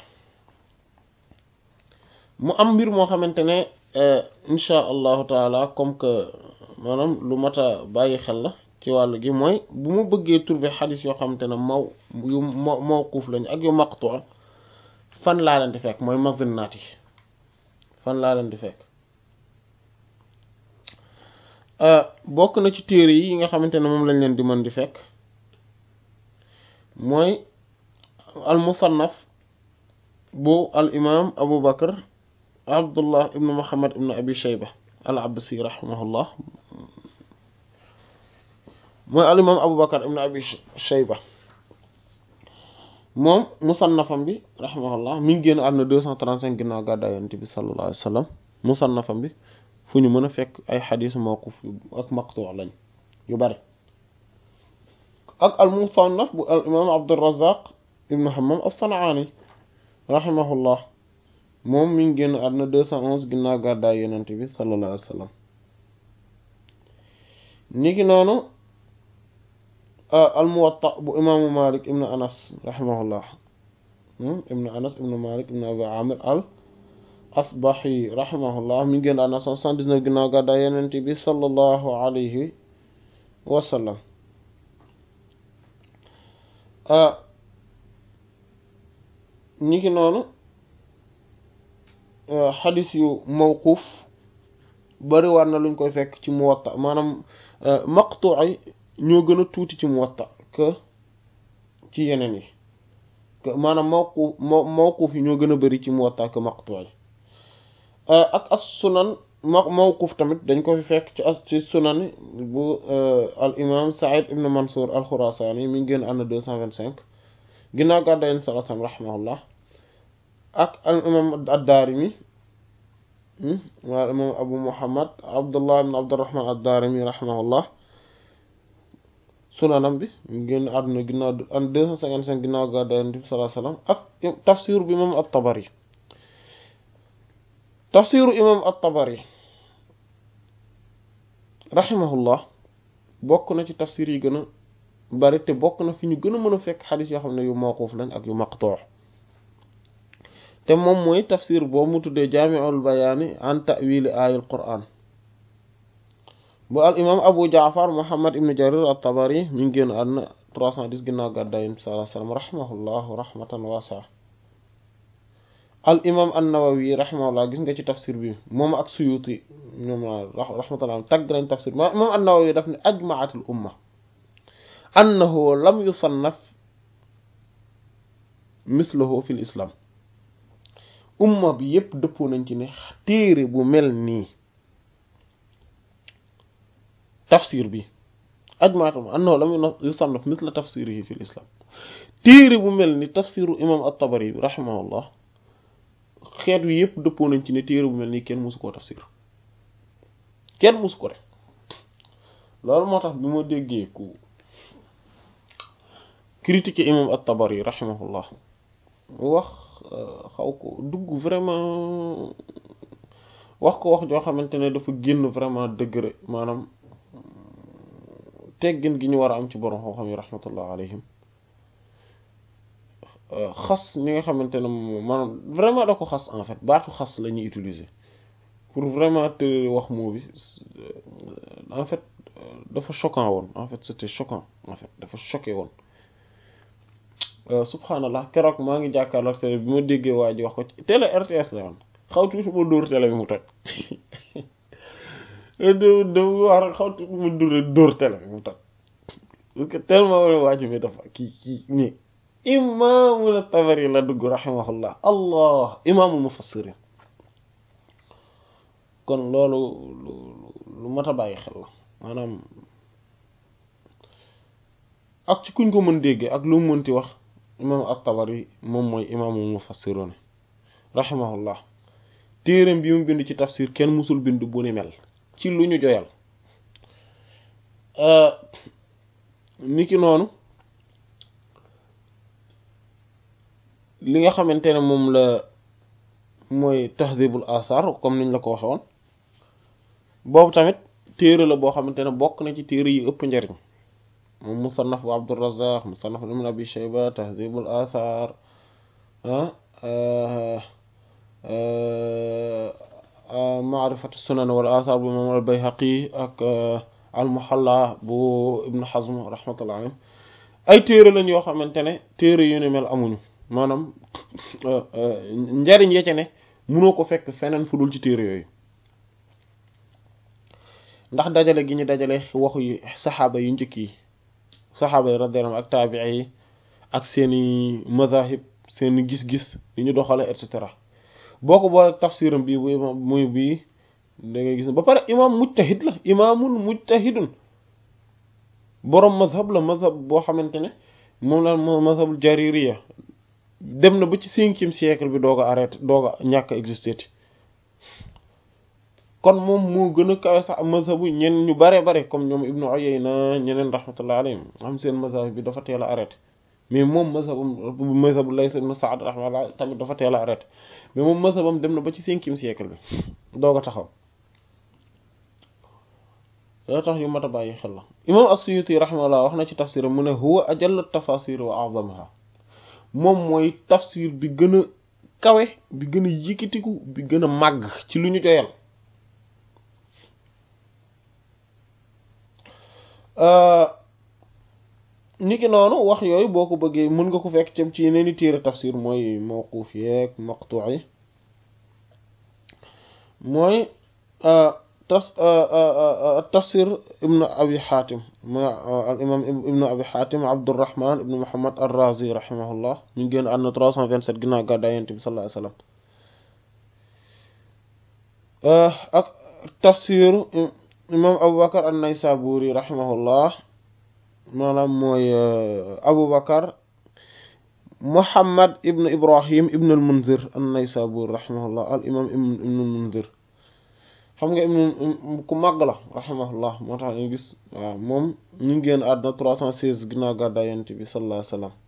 mu am mbir moo xamante ne insha allahu taala comme que maanaam lu mat a bàyyi xel la ci wàll gi mooy bu ma bëggee trouver xadis yoo xamante ne maw yu mawquuf lañu ak yu maqtuu fan laa leen di fekk mooy mazinnaat yi fan laa leen di fekk bokk na ci téere yi nga xamante ne moom lañ leen di mën di fekk mooy al musannaf bu al imam abu bakar abdullah ibnu muhammad ibnu abi shayba al absi rahimahullah mooy al imam abu bakar ibnu abi shayba moom musannafam bi rahimahullah mi ngi génn àdduna deux cent trente cinq ginnaaw gàddaay yonent bi sallallahu alayhi wa sallam musannafam bi fu ñu mën a fekk ay xadis mawquf ak maqtu lañ yu bari ak al musannaf bu al imam abdurazaq ibnu hammam as-san'ani rahimahullah moom mi ngi génn àdduna deux cent onze ginnaaw gàddaay yonent bi sallallahu alayhi wa sallam niki noonu al muwatta bu imaamu malik ibnu anas rahimahullah ibnu anas ibnu malik ibnu abi amir al asbahi rahimahullah mi ngi génn àdduna cent soixante-dix-neuf ginnaaw gàddaay yonent bi sallallahu alayhi wa sallam ñi ki noonu xadis yu mawquuf bari war na luñ koy fekk ci muwatta maanaam maqtu ay ñoo gën a tuuti ci muwatta que ci yeneen yi maanaam mawquuf mawquuf yi ñoo gën a bari ci muwatta que maqtu ay ak as sunan ma mawquuf tamit dañ ko fi fekk ci as ci sunan bu al imam Saïd ibn Mansour al Khurasani mi ngi génn ànd deux cent vingt cinq ginnaaw gàddaay yonent sallallahu alayhi wa sallam rahimahullah ak al imam ad-Daarimi wal imam Abu Muhammad Abdullah ibn Abdurrahman ad-Daarimi rahimahullah sunanam bi mi ngi génn àdduna ginnaaw an deux cent cinquante cinq ginnaaw gàddaay yonent bi sallallahu alayhi wa sallam ak tafsir bi imam at-Tabari tafsiru imam at-Tabari rahimahullah bokk na ci tafsir yi gën a bari te bokk na fi ñu gën a mën a fekk xadis yoo xam ne yu mawquuf lañ ak yu maqtuu te moom mooy tafsir boobu mu tuddee jaami'ul bayaani an ta'wili aayil qur'an bu al imam abu jaafar muhammad ibn jarir at-tabari mi ngi génn àdduna 310 ginnaaw gàddaay yonent bi sallallahu alayhi wa sallam rahimahullahu rahmatan waasi'a al imam an-nawawi rahimahullah gis nga ci tafsir bi moom ak suyuti ñoom rahmatullah tagg nañ tafsir bi imam an-nawawi daf ne ajma'atul umma annahu lam yusannaf mislahu fil islam umma bi yépp dëppoo nañ ci ne téere bu mel nii tafsir bi ajma'atul annahu lam yusannaf misla tafsirihi fil islam téere bu mel ni tafsiru imam at-tabari bi rahimahullah xeet wi yëpp dëppoo nañ ci ne téere bu mel nii kenn mosu koo tafsir kenn mosu ko def loolu moo tax bi ma déggee ku critiquer imam at-Tabari rahimahullah wax xaw ko dugg vraiment wax ko wax joo xamante ne dafa génn vraiment degré maanaam teggin gi ñu war a am ci borom xam-xam yi rahmatullah alayhim xas ñi nga xamante ne moom maanaam vraiment da ko xas en fait baatu xas la ñuy utiliser pour vraiment te wax moo bi en fait dafa choquant woon en fait c'était choquant en fait dafa choqué woon subhanallah keroog maa ngi jàkkaarloog télé bi ma déggee waa ji wax ko ci télé RTS la woon xaw tuuti ma dóor télé bi mu toj da wax rek xaw tuuti ma dóor dóor télé bi mu toj parce que tellement waa ji bi dafa kii kii nii imaamul Tabari la dugg rahimahullah allah imaamul mufassirin kon loolu lu mat a bàyyi xel la maanaam ak ci kuñ ko mën déggee ak lu mu mënti wax imaam at-Tabari moom mooy imaamul mufassirin rahimahullah téereem bi mu bind ci tafsir kenn musul bind bu ni mel ci lu ñu joyal niki noonu li nga xamante ne moom la mooy tahdhibul athar comme niñ la ko waxoon boobu tamit téere la boo xamante ne bokk na ci téere yi ëpp njariñ moom musannaf bu Abdurrazzaq musannaf ibn Abi Shayba tahdhibul athar maarifatu sunan wal athar bu imam al Bayhaqi ak al Muhalla bu Ibn Hazm rahmatullah alayhi ay téere lañ yoo xamante ne téere yu ne mel amuñu maanaam njariñ ya ca ne mënoo ko fekk feneen fu dul ci téere yooyu ndax dajale gi ñu dajale waxu yi saxaaba yu njëkk yi saxaaba yi radiyallahu anhum ak taabii yi ak seeni mazahib seeni gis-gis yu ñu doxale et cetera boo ko boole tafsiram bii bu imam muy bii da ngay gis ba pare imam mujtahid la imaamun mujtahidun boroom mazhab la mazhab boo xamante ne moom la moo mazhabul jaririya dem na ba ci cinquième siècle bi doog a arrêté doog a ñàkk a existé ti kon moom moo gën a kawe sax mazhabu ñen ñu bare bare comme ñoom Ibnu Uyayna ñeneen rahmatullah alayhim am seen mazhab bi dafa teel a arrêté mais moom mazhabam mazhabu Layth ibn Sa'd rahmatullah tamit dafa teel a arrêté mais moom mazhabam dem na ba ci cinquième siècle bi doog a taxaw yoo tax yu mat a bàyyi xel la imam as-Suyuti rahimahullah wax na ci tafsiram mu ne huwa ajallu tafasir wa a'zamaha moom mooy tafsir bi gën a kawe bi gën a yëkkatiku bi gën a màgg ci lu ñu joyal niki noonu wax yooyu boo ko bëggee mën nga ko fekk cam ci yeneen i téere tafsir mooy mawquuf yeeg maqtu yi mooy tas tafsir ibnu abi xaatim mooy al imam ibnu abi xaatim abdurrahman ibnu muhammad ar-razi rahimahullah ñu ngi génn àdduna 327 ginnaaw gàddaay yonent bi sallallahu alayhi wasallam ak tafsir imam abubakar an-naysaburi rahimahullah maanaam mooy abubakar muhammad ibnu ibrahim ibnu al-munzir an-naysaburi rahimahullah al imam ibnu al-munzir xam nga ibnu ku màgg la rahimahullah moo tax ñu gis waaw moom ñu ngi génn àdduna trois cent seize ginnaaw gàddaay yonent bi sallallahu alayhi wa sallam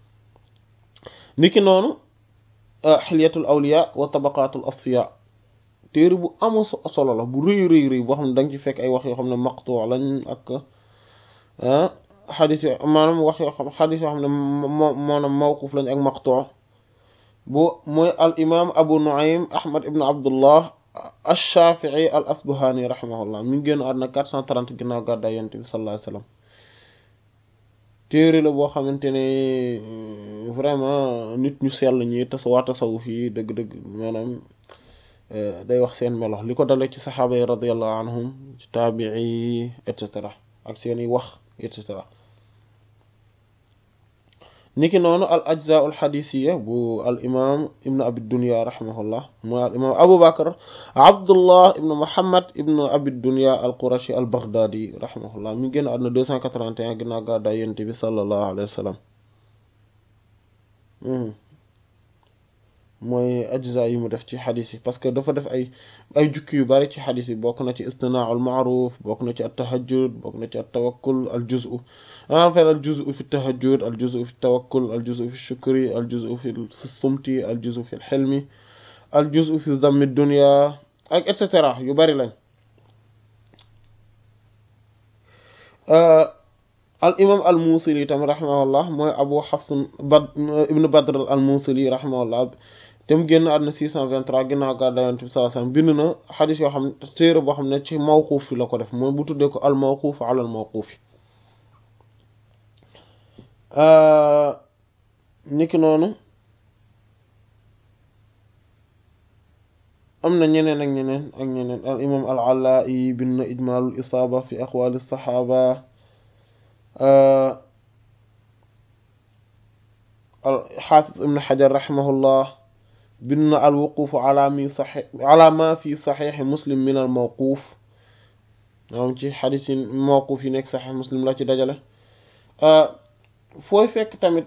niki noonu xilyatul awliya wa tabaqatul asfiya téere bu amu solo la bu rëy rëy rëy boo xam ne da nga ci fekk ay wax yoo xam ne maqtu lañ ak xadis yo maanaam wax yoo xam xadis yoo xam ne moo maanaam mawquf lañ ak maqtu bu mooy al imam abu nuaym ahmad ibnu abdullah ash-Shafi'i al-Asbahani rahimahullah mi ngi génn àdduna 430 ginnaaw gàddaay Yonent bi sallallahu alayhi wasallam téere la boo xamante ne vraiment nit ñu sell ñi tas waa tasawuf yi dëgg-dëgg maanaam day wax seen melo li ko dalee ci saxaaba yi radiyallahu anhum ci taabii et cetera ak seeni wax et cetera niki noonu al ajza al xadisiya bu al imam ibnu abi dunya rahimahullah mooy al imam abu bakar abdullah ibnu muhammad ibnu abi dunya al qurashi al baghdadi rahimahullah mi ngi génn àdduna 281 ginnaaw gàddaay yonent bi sallallahu alayhi wa sallam mooy ajza yi mu def ci xadis yi parce que dafa def ay ay jukki yu bari ci xadis yi bokk na ci istinaa al maaruf bokk na ci at tahajjud bokk na ci at tawakkul al juzu en fait al juzu fi tahajjud al juzu fi tawakkul al juzu fi shukri al juzu fi sumti al juzu fi xilmi al juzu fi dammi dunya ak et cetera yu bari lañ al imam al musili tam rahimahullah mooy abu hafs bad ibnu badr al musili rahimahullah te mu génn àdduna 623 ginnaaw gàddaay Yonent bi sallallahu alayhi wasallam bind na xadis yoo xam ne téere boo xam ne ci mawquuf fi la ko def mooy bu tuddee ko al mawquuf ala al mawquuf niki noonu am na ñeneen ak ñeneen ak ñeneen al imam al Allaa'i bind na ijmaalul isaaba fi aqwaali saxaaba al xaafis ibn xajar raximahullah bind na al wuquuf ala mi saxi ala ma fi saxiixi muslim min al mawquuf moom ci xadis yi mawquuf yi nekk saxiix muslim la ci dajale fooy fekk tamit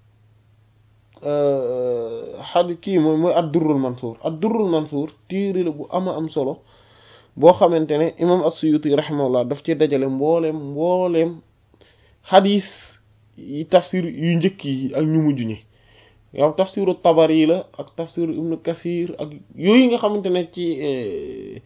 xadi kii mooy mooy ad durrul mansuur ad durrul mansuur téere la bu ama am solo boo xamante ne imam as-Suyuti raximahullah daf ci dajale mbooleem mbooleem xadis yi tafsir yu njëkk yi ak ñu mujj ñi yow tafsiru tabari la ak tafsiru ibnu kasir ak yooyu nga xamante ne ci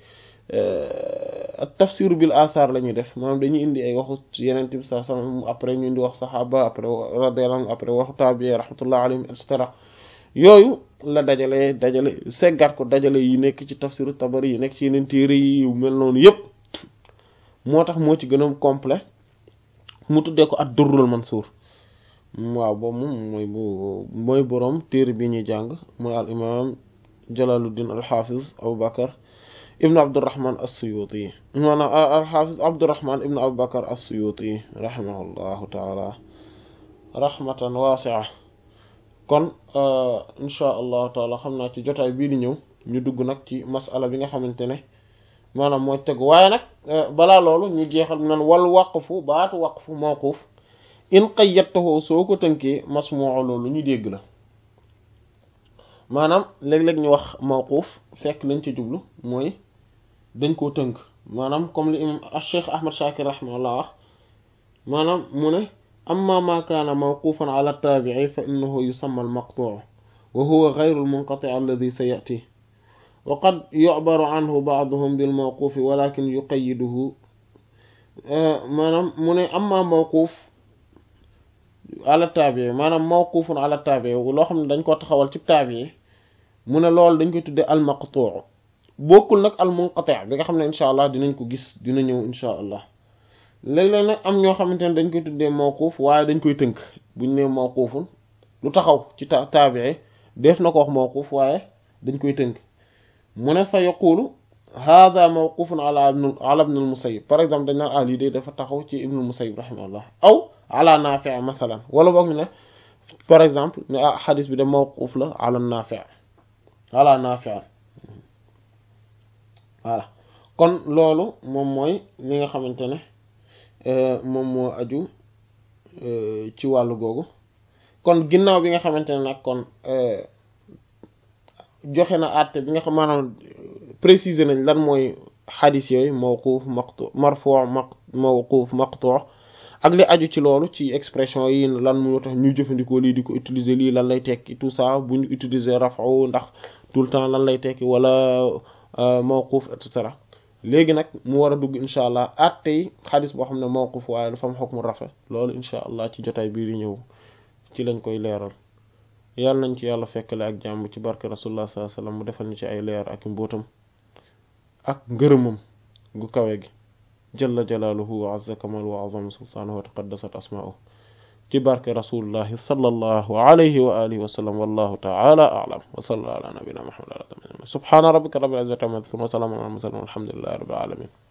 ak tafsir bil athar la ñuy def maanaam dañuy indi ay waxu yeneen bi sallallahu alayhi wasallam après ñu indi wax saxaaba après radiyallahu anhu après waxu tabi'i rahmatullah alayhim et cetera yooyu la dajale dajale seggat ko dajale yi nekk ci tafsiru tabari yi nekk ci yeneen téere yi yu mel noonu yépp moo tax moo ci gën a complet mu tuddee ko ad-durrul mansuur waaw boobu moom mooy bu mooy boroom téere bi ñuy jàng mooy al imam jalaluddin al-hafiz abu bakar ibn abdurrahman as-suyuti maanaam al-hafiz abdurrahman ibn abu bakar as-suyuti rahimahullahu taala rahmatan wasi'a kon insha allahu taala xam naa ci jotaay bii di ñëw ñu dugg nag ci masala bi nga xamante ne maanaam mooy tegu waaye nag balaa loolu ñu jeexal nan wal waqfu baatu waqfu mawquf in qayyadtahu soo ko tënkee masmu'u loolu ñu dégg la maanaam léeg-léeg ñu wax mawquf fekk lañ ci jublu mooy dañ koo tënk maanaam comme li imam Cheikh Ahmad Shakir rahimahullah wax maanaam mu ne amma ma kaana mawqufan ala taabi'i fa innahu yusamma al-maqtu' wa huwa ghayru al-munqati' alladhi sayati wa qad yu'baru anhu ba'duhum bil mawqufi walakin yuqayyiduhu maanaam mu ne amma mawquf ala taabi'i maanaam mawqufun ala taabi'i loo xam ne dañ ko taxawal ci taabi'i mu ne loolu dañ koy tuddee al maqtu' bokkul nag al munqati' bi nga xam ne incha allah dinañ ko gis dina ñëw incha allah léeg-léeg nag am ñoo xamante ne dañ koy tuddee mawquf waaye dañ koy tënk buñ ne mawqufun lu taxaw ci ta taabi'i def na ko wax mawquf waaye dañ koy tënk mu ne fa yaqulu hada mawqufun ala ibn ala ibn al-musayyib par exemple dañ naan ah lii de dafa taxaw ci ibn al-musayyib rahimahullah aw ala nafi' masalan wala boog ñu ne par exemple ne ah xadis bi de mawquf la ala nafi' ala nafi' voilà kon loolu moom mooy li nga xamante ne moom moo aju ci wàllu googu kon ginnaaw bi nga xamante ne nag kon joxe na àtte bi nga xam maanaam préciser nañ lan mooy xadis yooyu mawquf maqtu marfu' mawquf maqtu' ak li aju ci loolu ci expression yi lan moo tax ñu jëfandikoo lii di ko utiliser lii lan lay tekki tout ça bu ñu utiliser raf'u ndax tout le temps lan lay tekki wala mawquf et cetera léegi nag mu war a dugg incha allah àtte yi xadis boo xam ne mawquf waaye dafa am hukmu rafa loolu incha allah ci jotaay bii di ñëw ci lañ koy leeral yàlla nañ ci yàlla fekkale ak jàmm ci barke rasulullah sallallahu alayhi wasallam mu defal ñu ci ay leer ak mbóotam ak ngërëmam gu kawe gi jalla jalaaluhu wa azza kamal wa azama sultaanahu wa taqaddasat asmaa'uhu ci barke rasulullahi sallallahu alayhi wa alihi wa sallam wallahu ta'ala a'lam wa sallallahu ala nabiyyina muhammad subhana rabbika rabbil izzati amma yasifun wa salamun ala al mursalin walhamdulillahi rabbil alamin